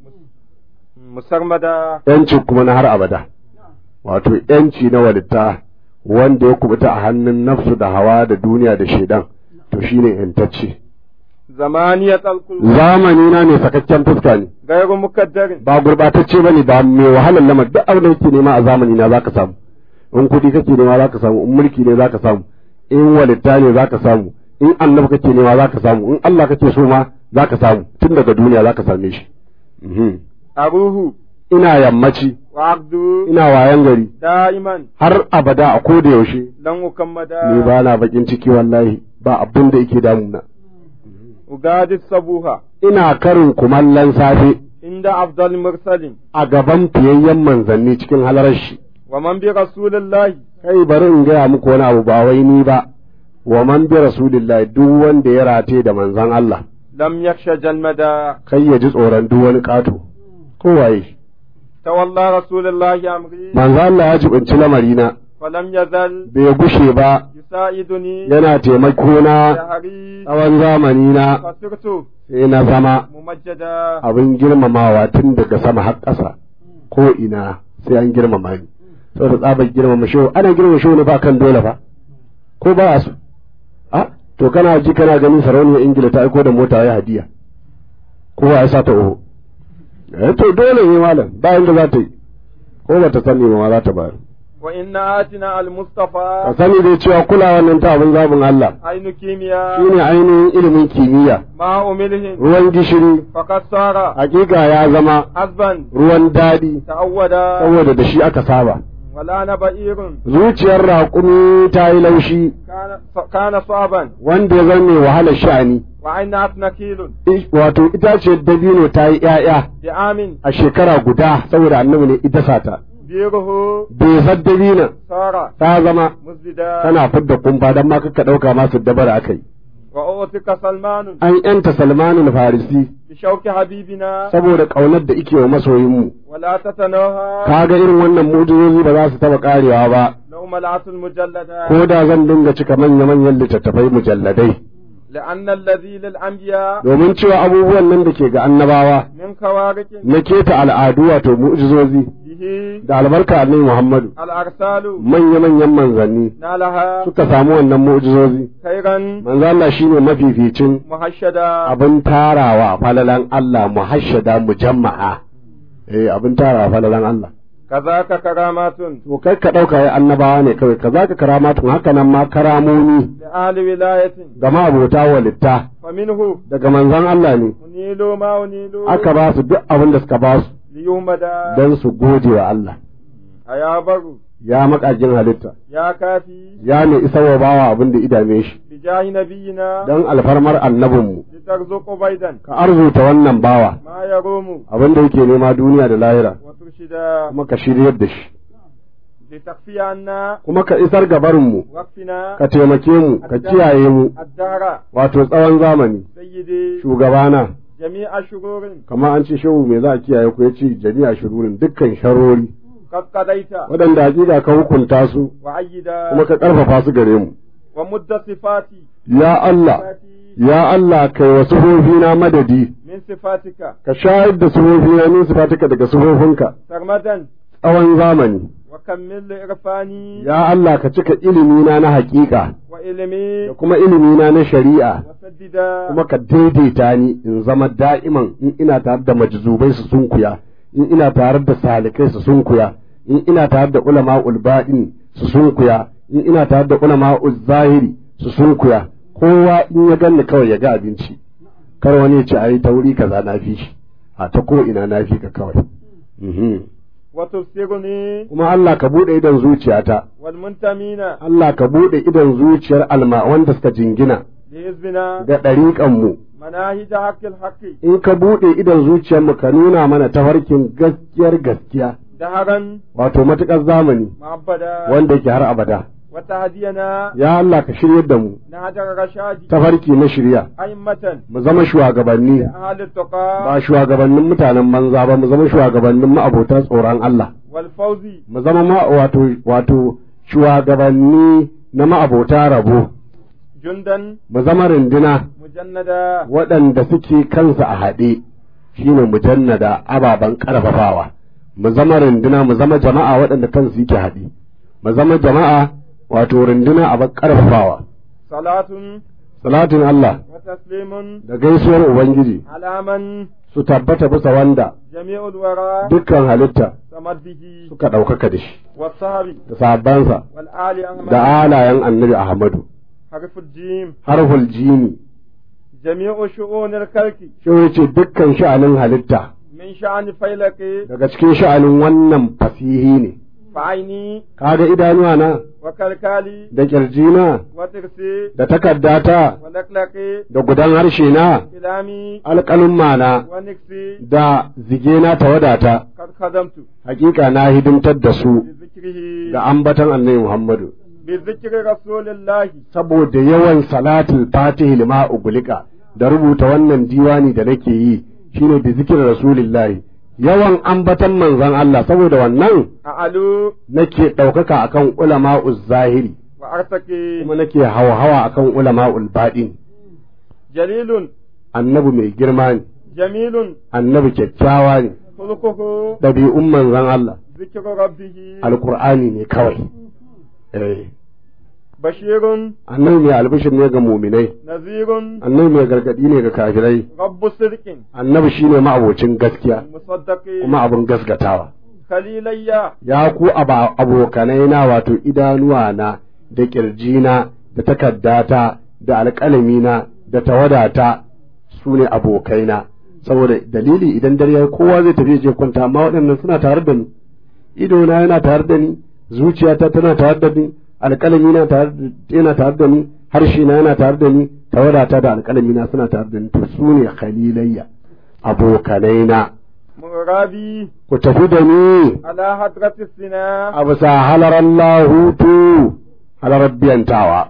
musarmada yanci kuma na har abada wato yanci na walitta wanda ya kubuta a hannun nafsu da hawa da duniya da shaidan to shine yantacce zamaniyat alkul zamani na ne sakakken fuska ne gairu mukaddarin ba gurbatacce bane ba mai wahalar lamar duk abin da kake nema a zamani na zaka samu in kudi kake nema zaka samu in mulki ne zaka samu in walitta ne zaka samu in annabi kake nema zaka samu in Allah kake so ma zaka samu tun daga duniya zaka same shi Mhm. aruhu ina yammaci wa abdu ina wayan gari da'iman har abada a koda yaushe lan ukammada ni ba na bakin ciki wallahi ba abin da yake damuna ugadi sabuha ina karin kumallon safe inda afdal mursalin a gaban fiyayyen manzanni cikin halarar shi wa man bi rasulillahi kai bari in gaya muku wani abu ba wai ni ba wa man bi rasulillahi duk wanda ya rate da manzan Allah lam yakhsha jalmada kai ya ji tsoron duk wani kato kowaye tawalla rasulillahi amri manzan Allah ya jibinci lamarina falam yazal bai gushe ba yusaiduni yana taimako na shahari tsawon zamani na fasirtu sai na zama mumajjada abin girmamawa tun daga sama har ƙasa ko ina sai an girmama ni saboda tsabar girmama shehu ana girmama shehu ne ba kan dole fa ko ba a so a to kana ji kana ganin sarauniyar ingila ta aiko da mota ya hadiya kowa ya sa ta oho eh to dole ne malam bayan da za ta yi ko ba ta sani ba ma za ta bayar wa inna atina al ka mustafa sani dai cewa kulawa nan ta abin zabin Allah ainu kimiya shine ainihin ilimin kimiyya ma umilhin ruwan gishiri faqad sara hakika ya zama azban ruwan daɗi ta'awwada saboda da shi aka saba wala na ba'irun zuciyar raƙumi ta yi laushi kana kana saban wanda ya zama mai wahalar sha'ani wa aina nakilun I- wato itaciyar dabino ta yi ‘ya'ya bi amin a shekara guda saboda annabi ne ita sata biruhu bezar dabino sara ta zama musbida tana fidda kumfa don ma kakka ɗauka masu dabara aka yi wa utika salmanun an ‘yanta salmanul farisi bi shauki habibina saboda ƙaunar da ike wa masoyinmu wala tatanaha kaga irin wannan mujizozi ba za su taɓa ƙarewa ba naumatul mujallada ko da zan dinga cika manya-manyan littattafai mujalladai لأن الذي للأنبياء domin cewa abubuwan nan da ke ga annabawa من خوارق na keta al'adu wato mu'jizozi به da albarka annabi Muhammadu الأرسال manya-manyan manzanni نالها suka samu wannan mu'jizozi خيرا manzo Allah shine mafificin محشدا abin tarawa falalan Allah muhashshada mujamma'a eh abin tarawa falalan Allah كذاك كرامات to kai ka dauka ya annabawa ne kawai kaza ka karamatun haka nan ma karamomi لآل ولاية ga mabota walitta فمنه daga manzon Allah ne أنيل ما أنيل aka ba su duk abin da suka ba su ليهمدا don su gode wa Allah أيا بر ya makajin halitta يا كافي ya ne isa wa bawa abin da idame shi بجاه نبينا don alfarmar annabinmu لترزق بيدا ka arzuta wannan bawa ما يروم abin da yake nema duniya da lahira وترشدا kuma ka shiryar da shi لتخفي عنا kuma ka isar gabarinmu وقفنا ka taimake mu ka kiyaye mu الدار wato tsawon zamani سيدي shugabana جميع شرور kamar an ce shehu me za a kiyaye ku ya ce jami'a shururin dukkan sharori قد قضيت waɗanda hakika ka hukunta su وعيدا kuma ka ƙarfafa su gare mu ومد صفاتي ya Allah صفاتي ya Allah kai wa na madadi من صفاتك ka shayar da sufofina min sifatika daga sufofinka سرمدا tsawon zamani وكمل إرفاني ya Allah ka cika ilimina na haƙiƙa وإلمي da kuma ilimina na shari'a وسددا kuma ka daidaita ni in zama da'iman in ina tare da majzubai su sunkuya in ina tare da salikai su sunkuya in ina tare da ulama ulba'in su sunkuya in ina tare da ulama zahiri su sunkuya kowa in ya ganni kawai ya ga abinci kar wani ya ce ai ta wuri kaza na fi shi a ta ko ina na fi ka kawai Mhm. وتبصرني kuma Allah ka bude idan zuciyata والمنتمين Allah ka bude idan zuciyar alma wanda suka jingina لحزبنا ga ɗariƙanmu مناهج حق الحق in ka buɗe idon zuciyarmu ka nuna mana tafarkin gaskiyar gaskiya دهرا wato matuƙar zamani معبدا wanda yake har abada وتهدينا ya Allah ka shiryar da mu نهج الرشاد tafarki na shirya أئمة mu zama shugabanni لأهل التقى ba shugabannin mutanen banza ba mu zama shugabannin ma'abota tsoron Allah والفوز mu zama ma wato wato shugabanni na ma'abota rabo جندا mu zama rinduna مجندا waɗanda suke kansa a haɗe shine mujannada ababen ƙarfafawa mu zama runduna mu zama jama'a waɗanda kansu yake haɗe mu zama jama'a wato runduna a ƙarfafawa صلاة salatin Allah وتسليم da gaisuwar Ubangiji على من su tabbata bisa wanda جميع الورى dukkan halitta سمت به suka ɗaukaka da shi والصحب da sahabbansa والآل أحمد da alayen annabi Ahmadu حرف الجيم harful jini جميع شؤون الخلق shi yace dukkan sha'anin halitta من شأن فيلك daga cikin sha'anin wannan fasihi ne فعيني kaga idanuwa na وكالكالي da kirjina وترسي da takaddata ولقلقي da gudan harshe na كلامي alƙalin mana ونكسي da zige na tawadata قد خدمت hakika na hidimtar da su بذكره ga ambatan annabi Muhammadu بذكر رسول الله saboda yawan salatul fatihi lima ugulika da rubuta wannan diwani da nake yi shine da zikirin rasulillahi yawan ambatan manzon Allah saboda wannan أعلو nake ɗaukaka akan ulama'uz zahiri وأرتقي kuma nake hawa-hawa akan ulama'ul baɗin جليل annabi mai girma ne جميل annabi kyakkyawa ne خلقه ɗabi'un manzon Allah ذكر ربه alkur'ani ne kawai eh بشير annabi mai albishir ne ga muminai نذير annabi mai gargadi ne ga kafirai رب صدق annabi shine ma'abocin gaskiya مصدق kuma abin gaskatawa خليلي ya ku aba- abokanai na wato idanuwa na da kirjina da takaddata da alƙalamina da tawadata su ne abokaina saboda dalili idan dare ya kowa zai tafi je kwanta amma waɗannan suna tare da ni idona yana tare da ni zuciyata tana tare da ni alƙalamina tare da- yana tare da ni harshena yana tare da ni tawadata da alƙalamina suna tare da ni to su ne khalilayya abokanaina مرابي ku tafi da ni على حضرة السنا a bisa halarar lahutu halarar biyantawa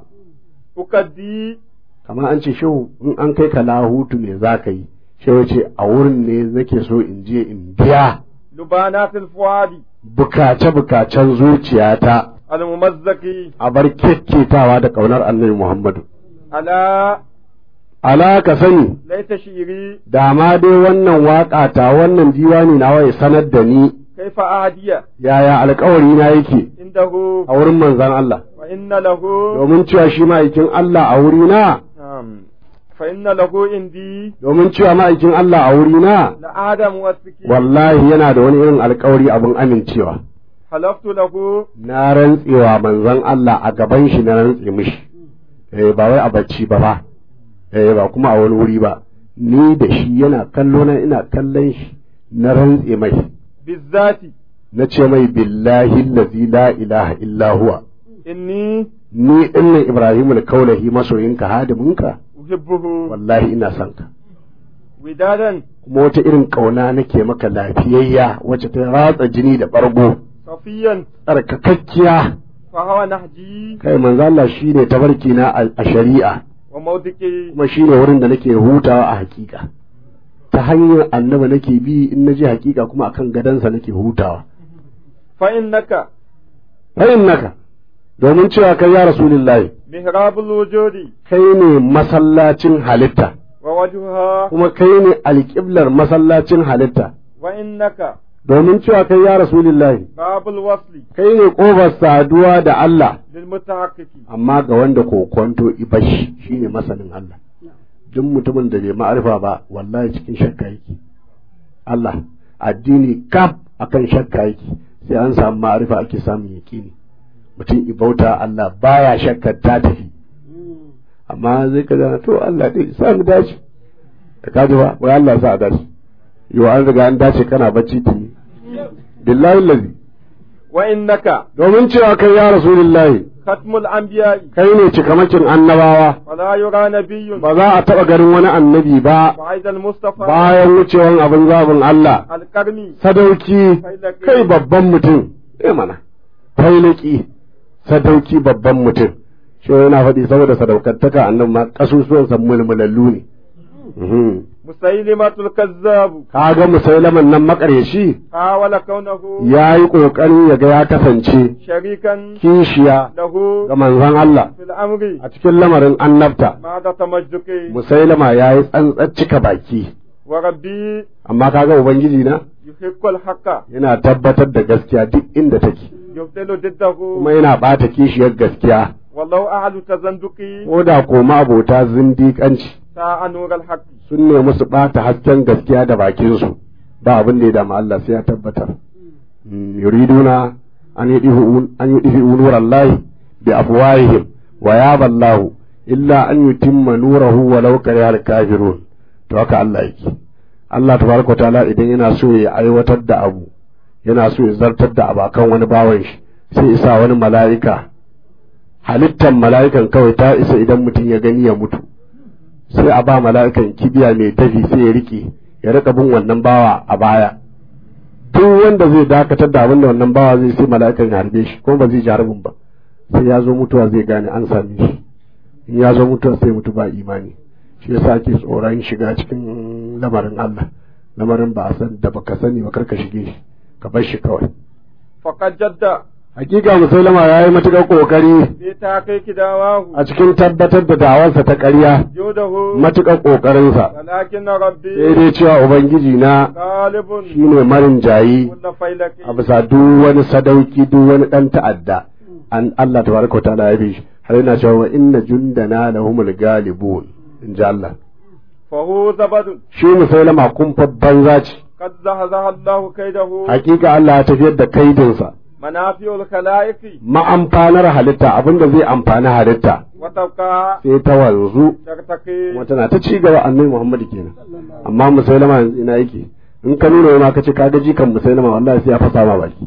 أكدي kamar an ce shehu in an kai ka lahutu me za ka yi shehu ce a wurin ne nake so in je in biya لبانات الفؤاد bukace-bukacen zuciyata الممزق a bar kyakketawa da ƙaunar annabi Muhammadu. على Ala ka sani, ليت شعري da ma dai wannan waƙa ta wannan diwani nawa ya sanar da ni كيف أهدي yaya alkawari na yake عنده a wurin manzan Allah, وإن له domin cewa shi ma'aikin Allah a wurina, نعم فإن له عندي domin cewa ma'aikin Allah a wurina, لآدم والسكين wallahi yana da wani irin alkawari abin amincewa. حلفت له Na rantsewa manzan Allah a gaban shi na rantse mishi, eh ba wai a bacci ba ba, eh ba kuma a wani wuri ba, ni da shi yana kallo na ina kallon shi na rantse mai, بالذات na ce mai billahi allazi la ilaha illa huwa. إني Ni dinnan Ibrahim al-Kaulahi masoyinka hadiminka, أحبه wallahi ina son ka. ودادا Kuma wata irin ƙauna nake maka lafiyayya wacce ta ratsa jini da ɓargo, صفيا tsarkakakkiya فهو نهجي kai manzo Allah shine tabarki na a a shari'a وموضعي kuma shine wurin da nake hutawa a hakika ta hanyar annabi nake bi in naje hakika kuma akan gadansa nake hutawa فإنك fa innaka domin cewa kai ya rasulullahi محراب الوجود kai ne masallacin halitta ووجهها kuma kai ne alƙiblar masallacin halitta وإنك domin cewa kai ya rasulillahi باب الوصل kai ne ƙofar saduwa da Allah للمتحقق amma ga wanda kokonto ibashi shine masanin Allah duk mutumin da bai ma'arifa ba wallahi cikin shakka yake Allah addini kaf akan shakka yake sai an samu ma'arifa ake samun yaƙini mutum ibauta Allah baya shakkar ta tafi amma zai ka zana to Allah dai sa mu dace da kaji ba wai Allah sa a dace yau an riga an dace kana bacci tuni billahi lazi وإنك domin cewa kai ya rasulullahi ختم الأنبياء kai ne cikamakin annabawa ولا يرى نبي ba za a taɓa ganin wani annabi ba وعيد المصطفى bayan wucewan abin zabin Allah الكرمي sadauki kai babban mutum eh mana failaki sadauki babban mutum shi yana faɗi saboda sadaukantaka annan ma kasusuwansa mulmulallu ne Mhm. مسيلمة الكذاب kaga musailaman nan makaryaci حاول كونه ya yi ƙoƙari ya ga ya kasance شريكا kishiya له ga manzon Allah في الأمر a cikin lamarin annabta بعد تمجدك musailama ya yi tsantsar cika baki وربي amma kaga ubangiji na يحق الحق yana tabbatar da gaskiya duk inda take يبطل ضده kuma yana ɓata kishiyar gaskiya والله أعلى تزندقي ko da koma abota zindiƙanci ساعة نور الحق sun nemi su ɓata hasken gaskiya da bakinsu ba abin da ya damu Allah sai ya tabbatar Mm, yuriduna an yi an yi difi nurallahi bi afwahihim wa yaba Allah illa an yutimma nurahu walau karihal kafirun to haka Allah yake Allah tabaraka ta'ala idan yana so ya aiwatar da abu yana so ya zartar da abu akan wani bawan shi sai isa wani mala'ika halittar mala'ikan kawai ta isa idan mutum ya gani ya mutu sai a ba mala'ikan kibiya mai dafi sai ya rike ya rika bin wannan bawa a baya duk wanda zai dakatar da abin da wannan bawa zai sai mala'ikan ya harbe shi kuma ba zai ji harbin ba sai ya zo mutuwa zai gane an same shi in ya zo mutuwa sai mutu ba imani shi yasa ake tsoron shiga cikin lamarin Allah lamarin ba a san da baka sani ba karka shige shi ka bar shi kawai فقد جد hakika musulama ya yi matuƙar ƙoƙari في تحقيق دعواه a cikin tabbatar da da'awarsa ta ƙarya جوده matuƙar ƙoƙarinsa ولكن sai ربي dai cewa ubangiji na غالب shine marin jayi كل فيلك a bisa duk wani sadauki duk wani ɗan ta'adda an Allah tabaraka wa ta'ala ya bi shi har yana cewa wa inna jundana lahumul galibun in ji Allah فهو زبد shi musailama kumfa banza ce قد زهزه الله كيده hakika Allah ya tafiyar da kaidinsa منافع الخلائق ma'amfanar halitta abinda zai amfani halitta وتبقى sai ta wanzu ترتقي kuma tana ta ci gaba annabi Muhammad kenan amma musailama yanzu ina yake in ka nuna ma kace ka ga jikan musailama wallahi sai ya fasa ma baki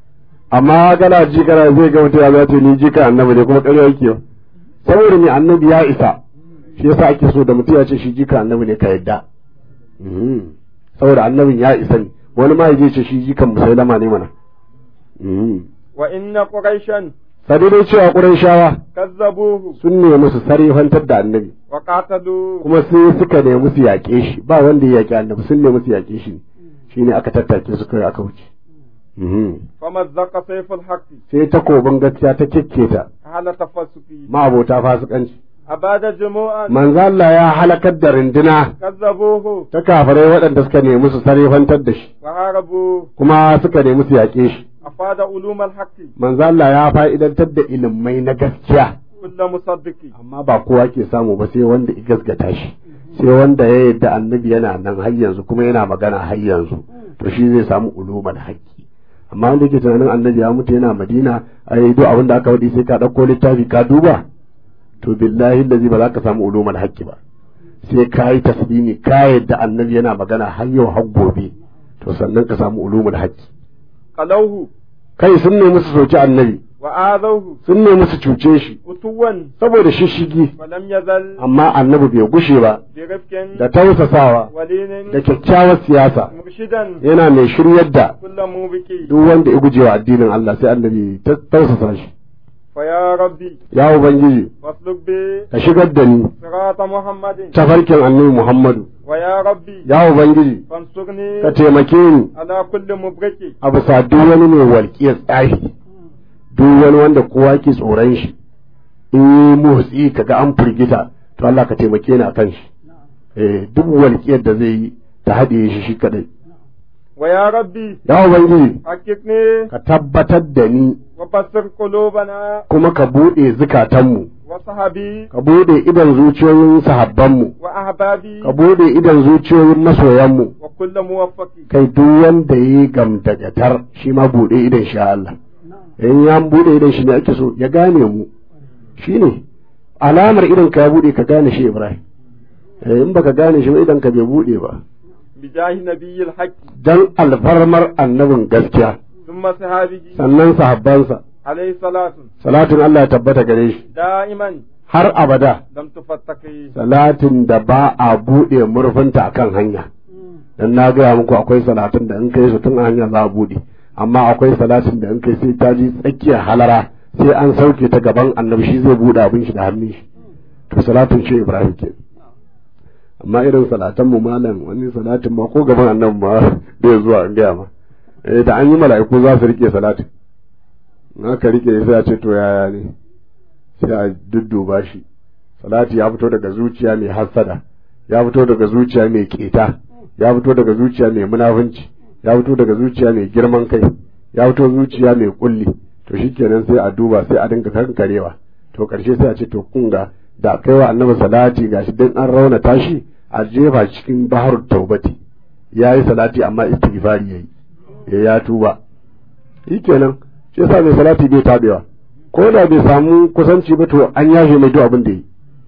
amma kana ji kana zai ga mutum ya zo ce ni jikan annabi ne kuma ƙarya yake saboda me annabi ya isa shi yasa ake so da mutum ya ce shi jikan annabi ne ka yadda Mhm. saboda annabin ya isa ne wani ma ya je ce shi jikan musailama ne mana Mhm. وإن قريشا sadi dai cewa ƙurayshawa كذبوه sun nemi su sarifantar da annabi وقاتلوا kuma sai suka nemi su yaƙe shi ba wanda ya yaƙi annabi sun nemi su yaƙe shi shine aka tattake su kai aka wuce Mhm. فمزق سيف الحق sai takobin gaskiya ta kekketa أهل تفسقي ma'abota fasikanci أباد جموعا manzo Allah ya halakar da rinduna كذبوه ta kafirai waɗanda suka nemi su sarifantar da shi وهاربوا kuma suka nemi su yaƙe shi أفاد علوم الحق manzo Allah ya fa'idantar da ilimai na gaskiya كل مصدق amma ba kowa ke samu ba sai wanda ya gasgata shi sai wanda ya yadda annabi yana nan har yanzu kuma yana magana har yanzu to shi zai samu ulumar haƙƙi amma wanda ke tunanin annabi ya mutu yana madina ai duk abin da aka faɗi sai ka ɗauko littafi ka duba to billahi lazi ba za ka samu ulumar haƙƙi ba sai ka yi taslimi ka yadda annabi yana magana har yau har gobe to sannan ka samu ulumul haƙƙi قلوه kai sun nemi su soki annabi وآذوه sun nemi su cuce shi عتوا saboda shishigi ولم يزل amma annabi bai gushe ba برفق da tausasawa ولين da kyakkyawar siyasa مرشدا yana mai shiryar da كل موبك duk wanda ya gujewa addinin Allah sai annabi ta tausasa shi فيا ربي ya ubangiji واسلك بي ka shigar da ni صراط محمد tafarkin annabi Muhammadu ويا ربي ya ubangiji فانصرني ka taimake ni على كل مبرك a bisa duk wani mai walƙiyar tsahi duk wani wanda kowa ke tsoron shi in yi motsi kaga an firgita to Allah ka taimake ni akan shi eh duk walƙiyar da zai yi ta haɗe shi shi kadai ويا ربي ya ubangiji حققني ka tabbatar da ni وبصر قلوبنا kuma ka buɗe zukatanmu وصحبي ka buɗe idan zuciyoyin sahabbanmu وأحبابي ka buɗe idan zuciyoyin masoyanmu وكل موفق kai duk wanda ya yi gamdagatar shi ma buɗe idan sha Allah in ya buɗe idan shi ne ake so ya gane mu shi ne alamar idan ka ya buɗe ka gane shi Ibrahim Eh, in baka gane shi ba idan ka bai buɗe ba بجاه نبي الحق dan alfarmar annabin gaskiya ثم صحابه sannan sahabbansa عليه صلاة salatin Allah ya tabbata gare shi دائما har abada لم تفتقي salatin da ba a buɗe murfinta akan hanya dan na gaya muku akwai salatin da in kai su tun a hanya za a buɗe amma akwai salatin da in kai sai ta ji tsakiyar halara sai an sauke ta gaban annabi shi zai buɗe abin shi da hannun shi to salatin shi Ibrahim ke amma irin salatan mu malam wani salatin ma ko gaban annabi ma bai zuwa in gaya ma eh da an yi mala'iku za su rike salatin in aka rike sai a ce to yaya ne sai a dudduba shi salati ya fito daga zuciya mai hassada ya fito daga zuciya mai keta ya fito daga zuciya mai munafunci ya fito daga zuciya mai girman kai ya fito zuciya mai kulli to shikenan sai a duba sai a dinga kankarewa to karshe sai a ce to kun ga da kai wa annabi salati gashi dan an rauna tashi a jefa cikin baharut taubati yayi salati amma istighfari yayi ya ya tuba shikenan shi yasa mai salati bai tabewa ko da bai samu kusanci ba to an yashe mai duk abin da yi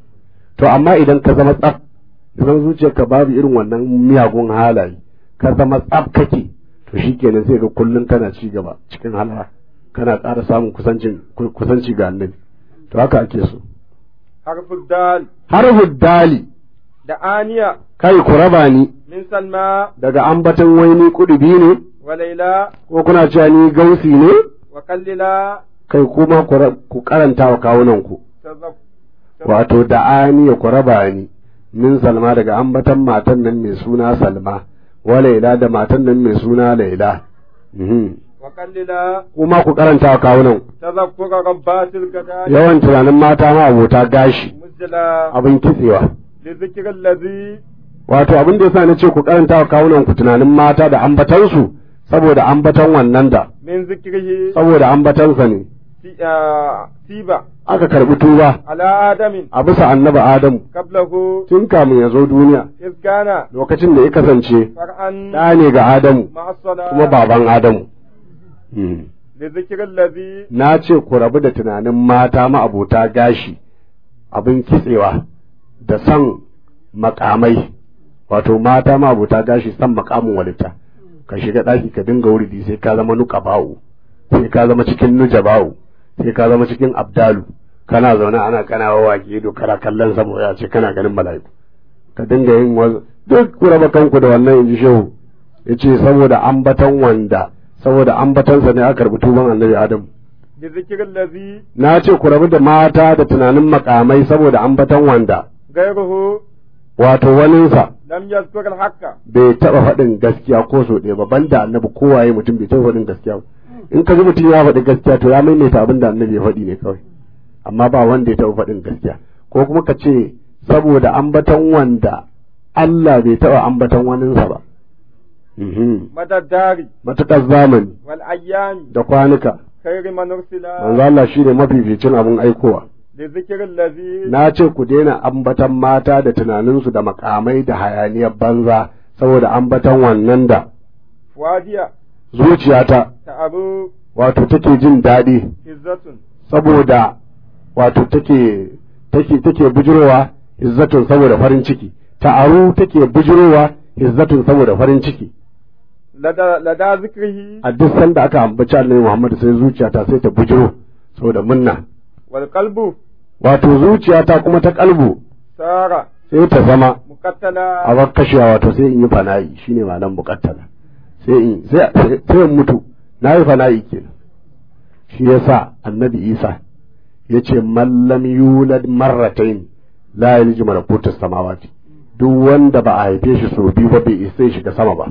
to amma idan ka zama tsaf idan zuciyarka babu irin wannan miyagun halaye ka zama tsaf kake to shikenan sai ga kullun kana ci gaba cikin halara kana ƙara samun kusancin kusanci ga annabi to haka ake so حرف الدال harfu dali da aniya kai ku raba ni min salma daga ambaton waini kudubi ne wa laila ko kuna cewa ni gausi ne wa kallila kai kuma ku ra- ku karanta wa kawunan ku tazab wato da aniya ku raba ni min salma daga ambatan matan nan mai suna salma wa laila da matan nan mai suna laila Mhm. wa kallila kuma ku karanta wa kawunan ku. tazakkura rabbatil gadai yawan tunanin mata ma abota gashi mujla abin kitsewa li zikri allazi wato abin da yasa na ce ku karanta wa kawunan ku tunanin mata da ambatansu saboda ambatan wannan da min zikrihi saboda ambatansa ne ti- ah, tiba aka karbi tuba ala adamin a bisa annabi adamu qablahu tun kamun ya zo duniya iz kana lokacin da ya kasance far'an ɗa ne ga adamu ma'a as-salat kuma baban adamu Hmm. li zikri allazi na ce ku rabu da tunanin mata ma'abota gashi abin kitsewa da son makamai wato mata ma'abota gashi son makamin walita ka shiga ɗaki ka dinga wuridi sai ka zama nuka bawu sai ka zama cikin nuja bawu sai ka zama cikin abdalu kana zaune ana kana wawaƙi ido kana kallon saboda ya ce kana ganin mala'iku ka dinga yin wasu duk ku raba kanku da wannan inji shehu ya ce saboda ambatan wanda saboda ambatansa ne aka karbi tuban annabi adamu li zikri allazi na ce ku rabu da mata da tunanin makamai saboda ambatan wanda ghayruhu wato waninsa lam yazkur al-haqqa bai taɓa faɗin gaskiya ko so ɗaya ba banda annabi kowaye mutum bai taɓa faɗin gaskiya ba in ka ji mutum ya faɗi gaskiya to ya maimaita abin da annabi ya faɗi ne kawai amma ba wanda ya taɓa faɗin gaskiya ko kuma ka ce saboda ambatan wanda Allah bai taɓa ambatan waninsa ba Mhm. madaddari matuƙar zamani wal ayyami da kwanuka khayri man ursila manzo Allah shine mafificin abin aikowa li zikri allazi na ce ku daina ambatan mata da tunaninsu da makamai da hayaniyar banza saboda ambatan wannan da wadiya zuciyata ta'abu wato take jin daɗi izzatun saboda wato take take take bujirowa izzatun saboda farin ciki ta'aru take bujirowa izzatun saboda farin ciki lada lada zikrihi a duk sanda aka ambaci Annabi Muhammad sai zuciyata sai ta bujiro saboda munna wal qalbu wato zuciyata kuma ta kalbu sara sai ta zama muqattala a bar kashewa wato sai in yi fana'i shine malam bukattala sai in sai sai sai in mutu na yi fana'i kenan shi yasa annabi isa ya ce mallam yulad marratain la yalji malakutus samawati duk wanda ba a haife shi sau biyu ba bai isa ya shiga sama ba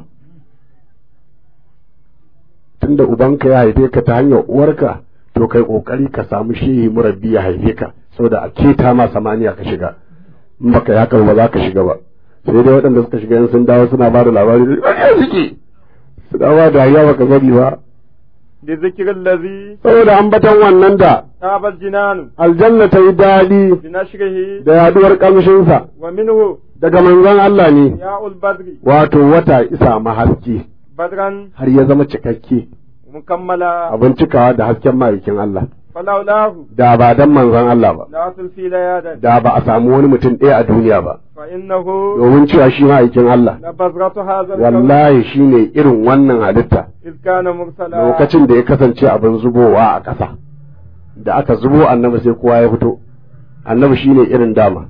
tunda ubanka ya haife ka ta hanyar uwarka to kai kokari ka samu shehi murabbi ya haife ka saboda a keta ma samaniya ka shiga in baka yi haka ba za ka shiga ba sai dai waɗanda suka shiga yan sun dawo suna ba da labari da suke su dawa da ya baka sani ba بذكر الذي saboda ambatan wannan da طاب الجنان aljanna ta yi daɗi بنشره da yaduwar kamshinsa ومنه daga manzon Allah ne ياء البدر wato wata isa ma haske بدرا har ya zama cikakke مكملا abin cikawa da hasken ma'aikin Allah فلولاه da ba dan manzon Allah ba لا تلفي ليادا da ba a samu wani mutum ɗaya a duniya ba فإنه domin cewa shi ma'aikin Allah لبذرة هذا الكون wallahi shine irin wannan halitta إذ كان مرسلا lokacin da ya kasance abin zubowa a ƙasa da aka zubo annabi sai kowa ya fito annabi shine irin dama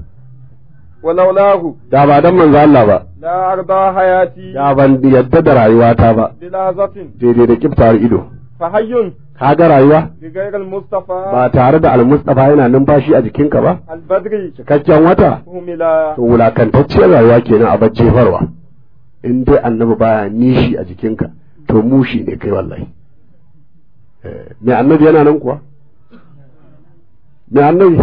ولولاه da ba dan manzo Allah ba لا أرضى حياتي da ban yadda da rayuwata ba بلحظة daidai da kiftar ido فحي kaga rayuwa بغير المصطفى ba tare da almustafa yana numfashi a jikinka ba البدري cikakken wata هملا to wulakantacciyar rayuwa kenan a bar jefarwa in dai annabi baya nishi a jikinka to mushi ne kai wallahi Eh, mai annabi yana nan kuwa mai annabi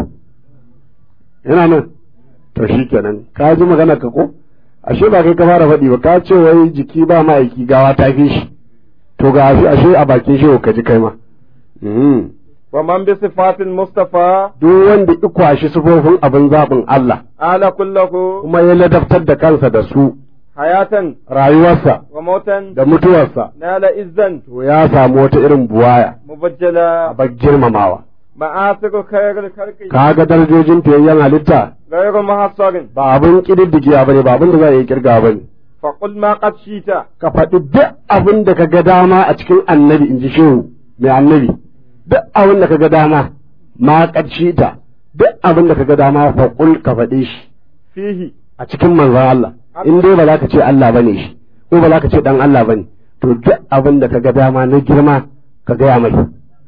yana nan to shi kenan ka ji magana ka ko ashe ba kai ka fara faɗi ba ka ce wai jiki ba ma'aiki gawa ta fi shi to ga ashe ashe a bakin shi ka ji kai ma Mhm. ومن بصفات المصطفى duk wanda ya kwashi sufofin abin zaɓin Allah آل كله kuma ya ladabtar da kansa da su حياة rayuwarsa وموتا da mutuwarsa نال إذا to ya samu wata irin buwaya مبجلا a bar girmamawa مآثر خير الخلق kaga darajojin fiyayyen halitta غير محصر ba abin kididdigiya bane ba abin da za a yi kirga bane فقل ما قد شئت ka faɗi duk abin da ka ga dama a cikin annabi in ji shehu mai annabi duk abin da ka ga dama ma ƙarshe ta duk abin da ka ga dama faƙul ka faɗe shi فيه a cikin manzon Allah in dai ba za ka ce Allah bane shi ko ba za ka ce dan Allah bane to duk abin da ka ga dama na girma ka gaya mai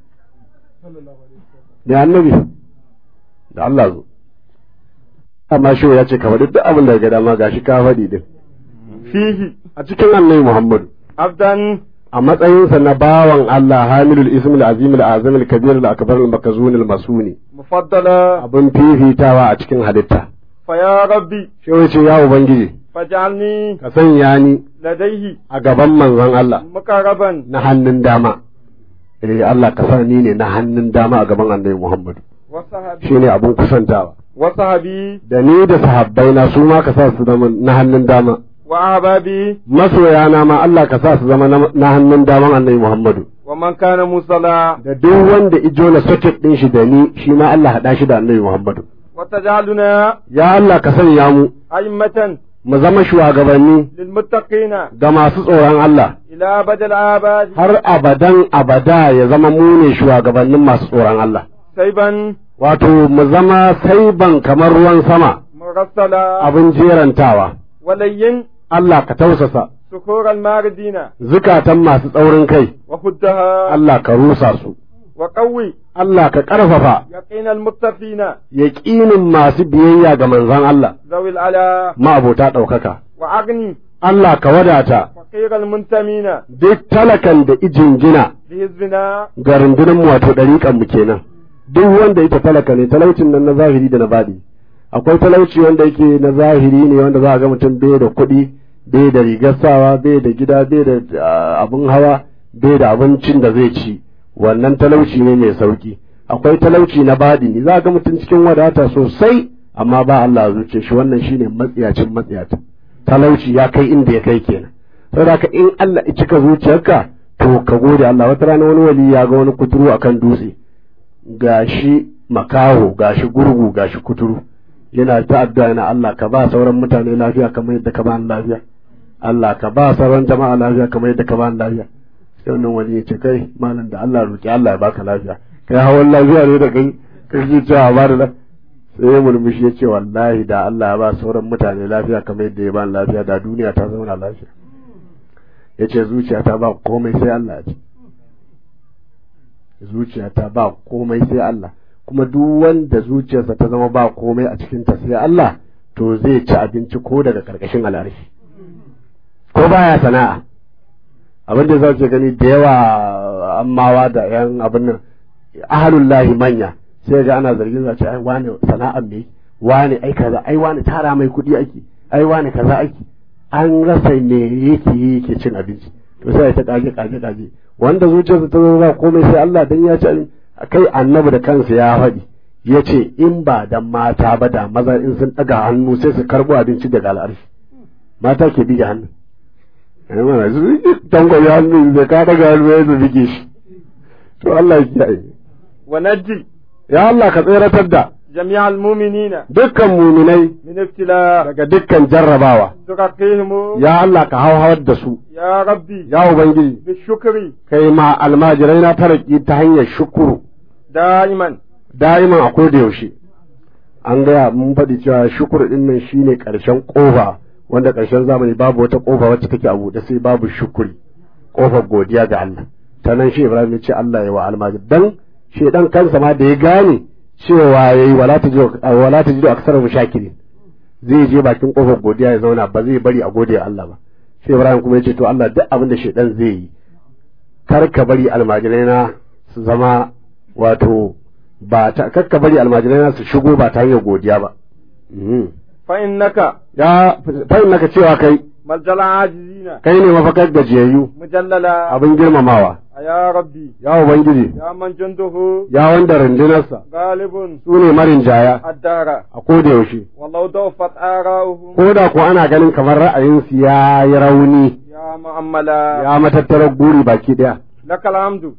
da annabi da Allah zo amma shi ya ce ka faɗi duk abin da ka ga dama gashi ka faɗi din فيه a cikin annabi Muhammadu عبدا a matsayinsa na bawan Allah hamilul ismul azimul azimul kabirul akbarul makazunul masuni مفضلا abin fifitawa a cikin halitta فيا ربي shi ya ce ya ubangiji فاجعلني ka sanya ni لديه a gaban manzon Allah مقربا na hannun dama eh Allah ka sa ni ne na hannun dama a gaban annabi Muhammadu وصحبي shine abin kusantawa وصحبي da ni da sahabbai na su ma ka sa su zama na hannun dama وأحبابي masoyana ma Allah ka sa su zama na- na hannun daman annabi Muhammadu ومن كان مصلى da duk wanda ijo na socket din shi da ni shi ma Allah haɗa shi da annabi Muhammadu وتجعلنا ya Allah ka sanya mu أئمة mu zama shugabanni للمتقين ga masu tsoron Allah إلى أبد الآباد har abadan abada ya zama mu ne shugabannin masu tsoron Allah سيبا wato mu zama saiban kamar ruwan sama مرسلا abin jerantawa ولين Allah ka tausasa سكور الماردين zukatan masu tsaurin kai وخدها Allah ka rusa su وقوي Allah ka ƙarfafa يقين المتقين yaƙinin masu biyayya ga manzon Allah ذوي العلا ma'abota ɗaukaka وأغني Allah ka wadata فقير المنتمين duk talakan da ijingina لحزبنا ga rundunar mu wato ɗariƙan mu kenan duk wanda yake talaka ne talaucin nan na zahiri da na baɗi akwai talauci wanda yake na zahiri ne wanda za a ga mutum bai da kuɗi bai da rigar sawa bai da gida bai da ah, abin hawa bai da abincin da zai ci wannan talauci ne mai sauki akwai talauci na baɗi za a ga mutum cikin wadata sosai amma ba Allah a zuciya shi wannan shine matsiyacin matsiyata talauci ya kai inda ya kai kenan saboda haka in Allah ya cika zuciyarka to ka gode Allah wata rana wani wali ya ga wani kuturu akan dutse gashi makaho gashi gurgu gashi kuturu yana ta addu'a yana Allah ka ba sauran mutane lafiya kamar yadda ka ba ni lafiya Allah ka ba sauran jama'a lafiya kamar yadda ka ba ni lafiya sai wannan wali ya ce kai malam da Allah roki Allah ya baka lafiya kai hawan lafiya ne da kai kai ji cewa ba da lafiya sai ya murmushi ya ce wallahi da Allah ya ba sauran mutane lafiya kamar yadda ya ba ni lafiya da duniya ta zauna lafiya ya ce zuciyata ba komai sai Allah ce zuciyata ba komai sai Allah kuma duk wanda zuciyarsa ta zama ba komai a cikinta sai Allah to zai ci abinci ko daga karkashin al'arshi ko baya sana'a abin da za ce gani da yawa ammawa da yan abin nan ahalullahi manya sai ga ana zargin za ce ai wani sana'a me wani ai kaza ai wani tara mai kuɗi ake ai wani kaza ake an rasa me yake yi yake cin abinci to sai ta kage kage kage wanda zuciyarsa ta zo ba komai sai Allah dan ya ce kai annabi da kansa ya faɗi ya ce in ba da mata ba da maza in sun ɗaga hannu sai su karɓo abinci daga al'arshi mata ke bige hannu ai mana su tangwaye hannu da ka ɗaga hannu ya bige shi to Allah ya kiyaye wa najji ya Allah ka tseratar da jami'al mu'minina dukkan muminai min ibtila daga dukkan jarrabawa tuqaqihim ya Allah ka hauhawar da su ya rabbi ya ubangiji bishukri kai ma almajirai na taraki ta hanyar shukuru da'iman da'iman a koda yaushe an gaya mun faɗi cewa shukuru ɗin nan shine ƙarshen ƙofa wanda ƙarshen zamani babu wata ƙofa wacce take a buɗe sai babu shukuri ƙofar godiya ga Allah ta nan shi Ibrahim ya ce Allah ya wa almajir dan shedan kansa ma da ya gane cewa yayi wala tajidu wala tajidu aksara mushakirin zai je bakin ƙofar godiya ya zauna ba zai bari a gode Allah ba sai Ibrahim kuma ya ce to Allah duk abin da shedan zai yi kar ka bari almajirai na su zama wato ba ta kakka bari almajirai na su shigo ba ta hanyar godiya ba fa innaka ya fahim naka cewa kai maljal ajizina kai ne mafakar gajiyayyu mujallala abin girmamawa ya rabbi ya ubangiji ya man junduhu ya wanda rundunarsa galibun su ne marin jaya addara a koda yaushe wallau dawfat ara'uhum ko da ko ana ganin kamar ra'ayinsu ya yi rauni ya mu'ammala ya matattarar guri baki ɗaya lakal hamdu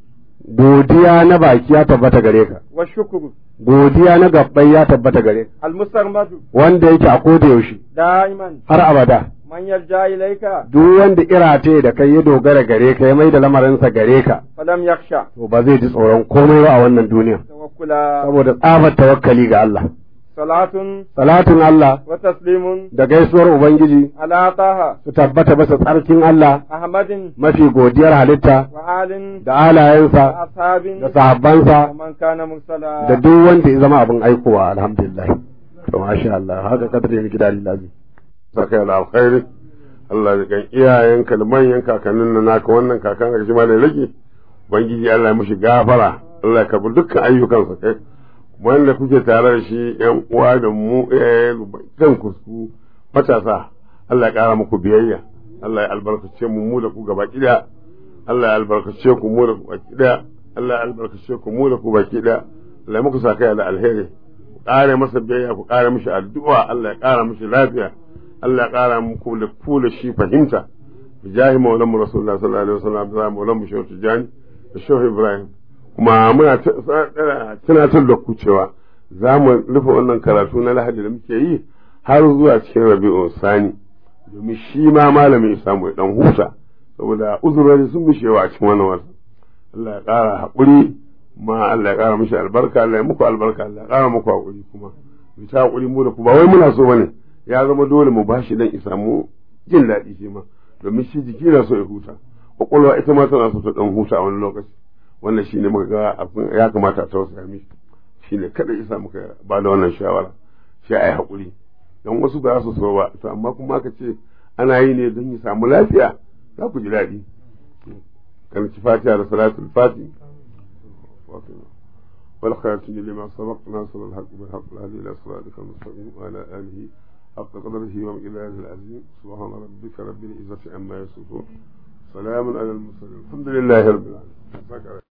godiya na baki ya tabbata gare ka wa shukru godiya na gabbai ya tabbata gare ka al musarmadu wanda yake a koda yaushe da'iman har abada man yarja ilayka duk wanda irate da kai ya dogara gare ka ya mai da lamarinsa gare ka falam yakhsha to ba zai ji tsoron komai ba a wannan duniya tawakkula saboda tsabar tawakkali ga Allah salatun salatin Allah wa taslimun da gaisuwar ubangiji ala taha su tabbata bisa tsarkin Allah ahmadin mafi godiyar halitta wa alin da wa alayensa ashabin da sahabbansa wa man kana mursala da duk wanda ya zama abin aikowa alhamdulillah to masha Allah haka kadar yin gida lillahi saka da alkhairi Allah ya kan iyayenka da manyan kakannin na naka wannan kakan ka shi ma da rage ubangiji Allah ya mushi gafara Allah ya karbi dukkan ayyukansa kai wanda kuke tare da shi yan uwa da mu eh kan kusku matasa Allah ya kara muku biyayya Allah ya albarkace mu mu da ku gaba kida Allah ya albarkace ku mu da ku baki daya Allah ya albarkace ku mu da ku baki daya Allah ya muku sakaya da alheri ku kare masa biyayya ku kare mishi addu'a Allah ya kara mishi lafiya Allah ya kara muku da ku da shi fahimta bijahi maulan mu rasulullah sallallahu alaihi wasallam da maulan mu shehu tijani da shehu ibrahim kuma muna tunatar da ku cewa za mu rufe wannan karatu na lahadi da muke yi har zuwa cikin rabi'u sani domin shi ma malamin ya samu ya dan huta saboda uzurori sun bishewa a cikin wannan wata Allah ya ƙara haƙuri ma Allah ya ƙara mishi albarka Allah ya muku albarka Allah ya ƙara muku haƙuri kuma mu ta haƙuri mu da ku ba wai muna so bane ya zama dole mu bashi dan ya samu jin daɗi shi ma domin shi jiki na so ya huta kwakwalwa ita ma tana so ta dan huta a wani lokaci wannan shine muka ga abin ya kamata a tausaya mishi shine kada isa muka ba da wannan shawara sai ai haƙuri don wasu ba su so ba to amma kuma aka ce ana yi ne don ya samu lafiya za ku ji daɗi kan ci fatiha da salatul fati والخاتم لما سبق ناصر الحق بالحق الهدي الى صراطك المستقيم وعلى اله حق قدره ومقداره العظيم سبحان ربك رب العزه عما يصفون سلام على المرسلين الحمد لله رب العالمين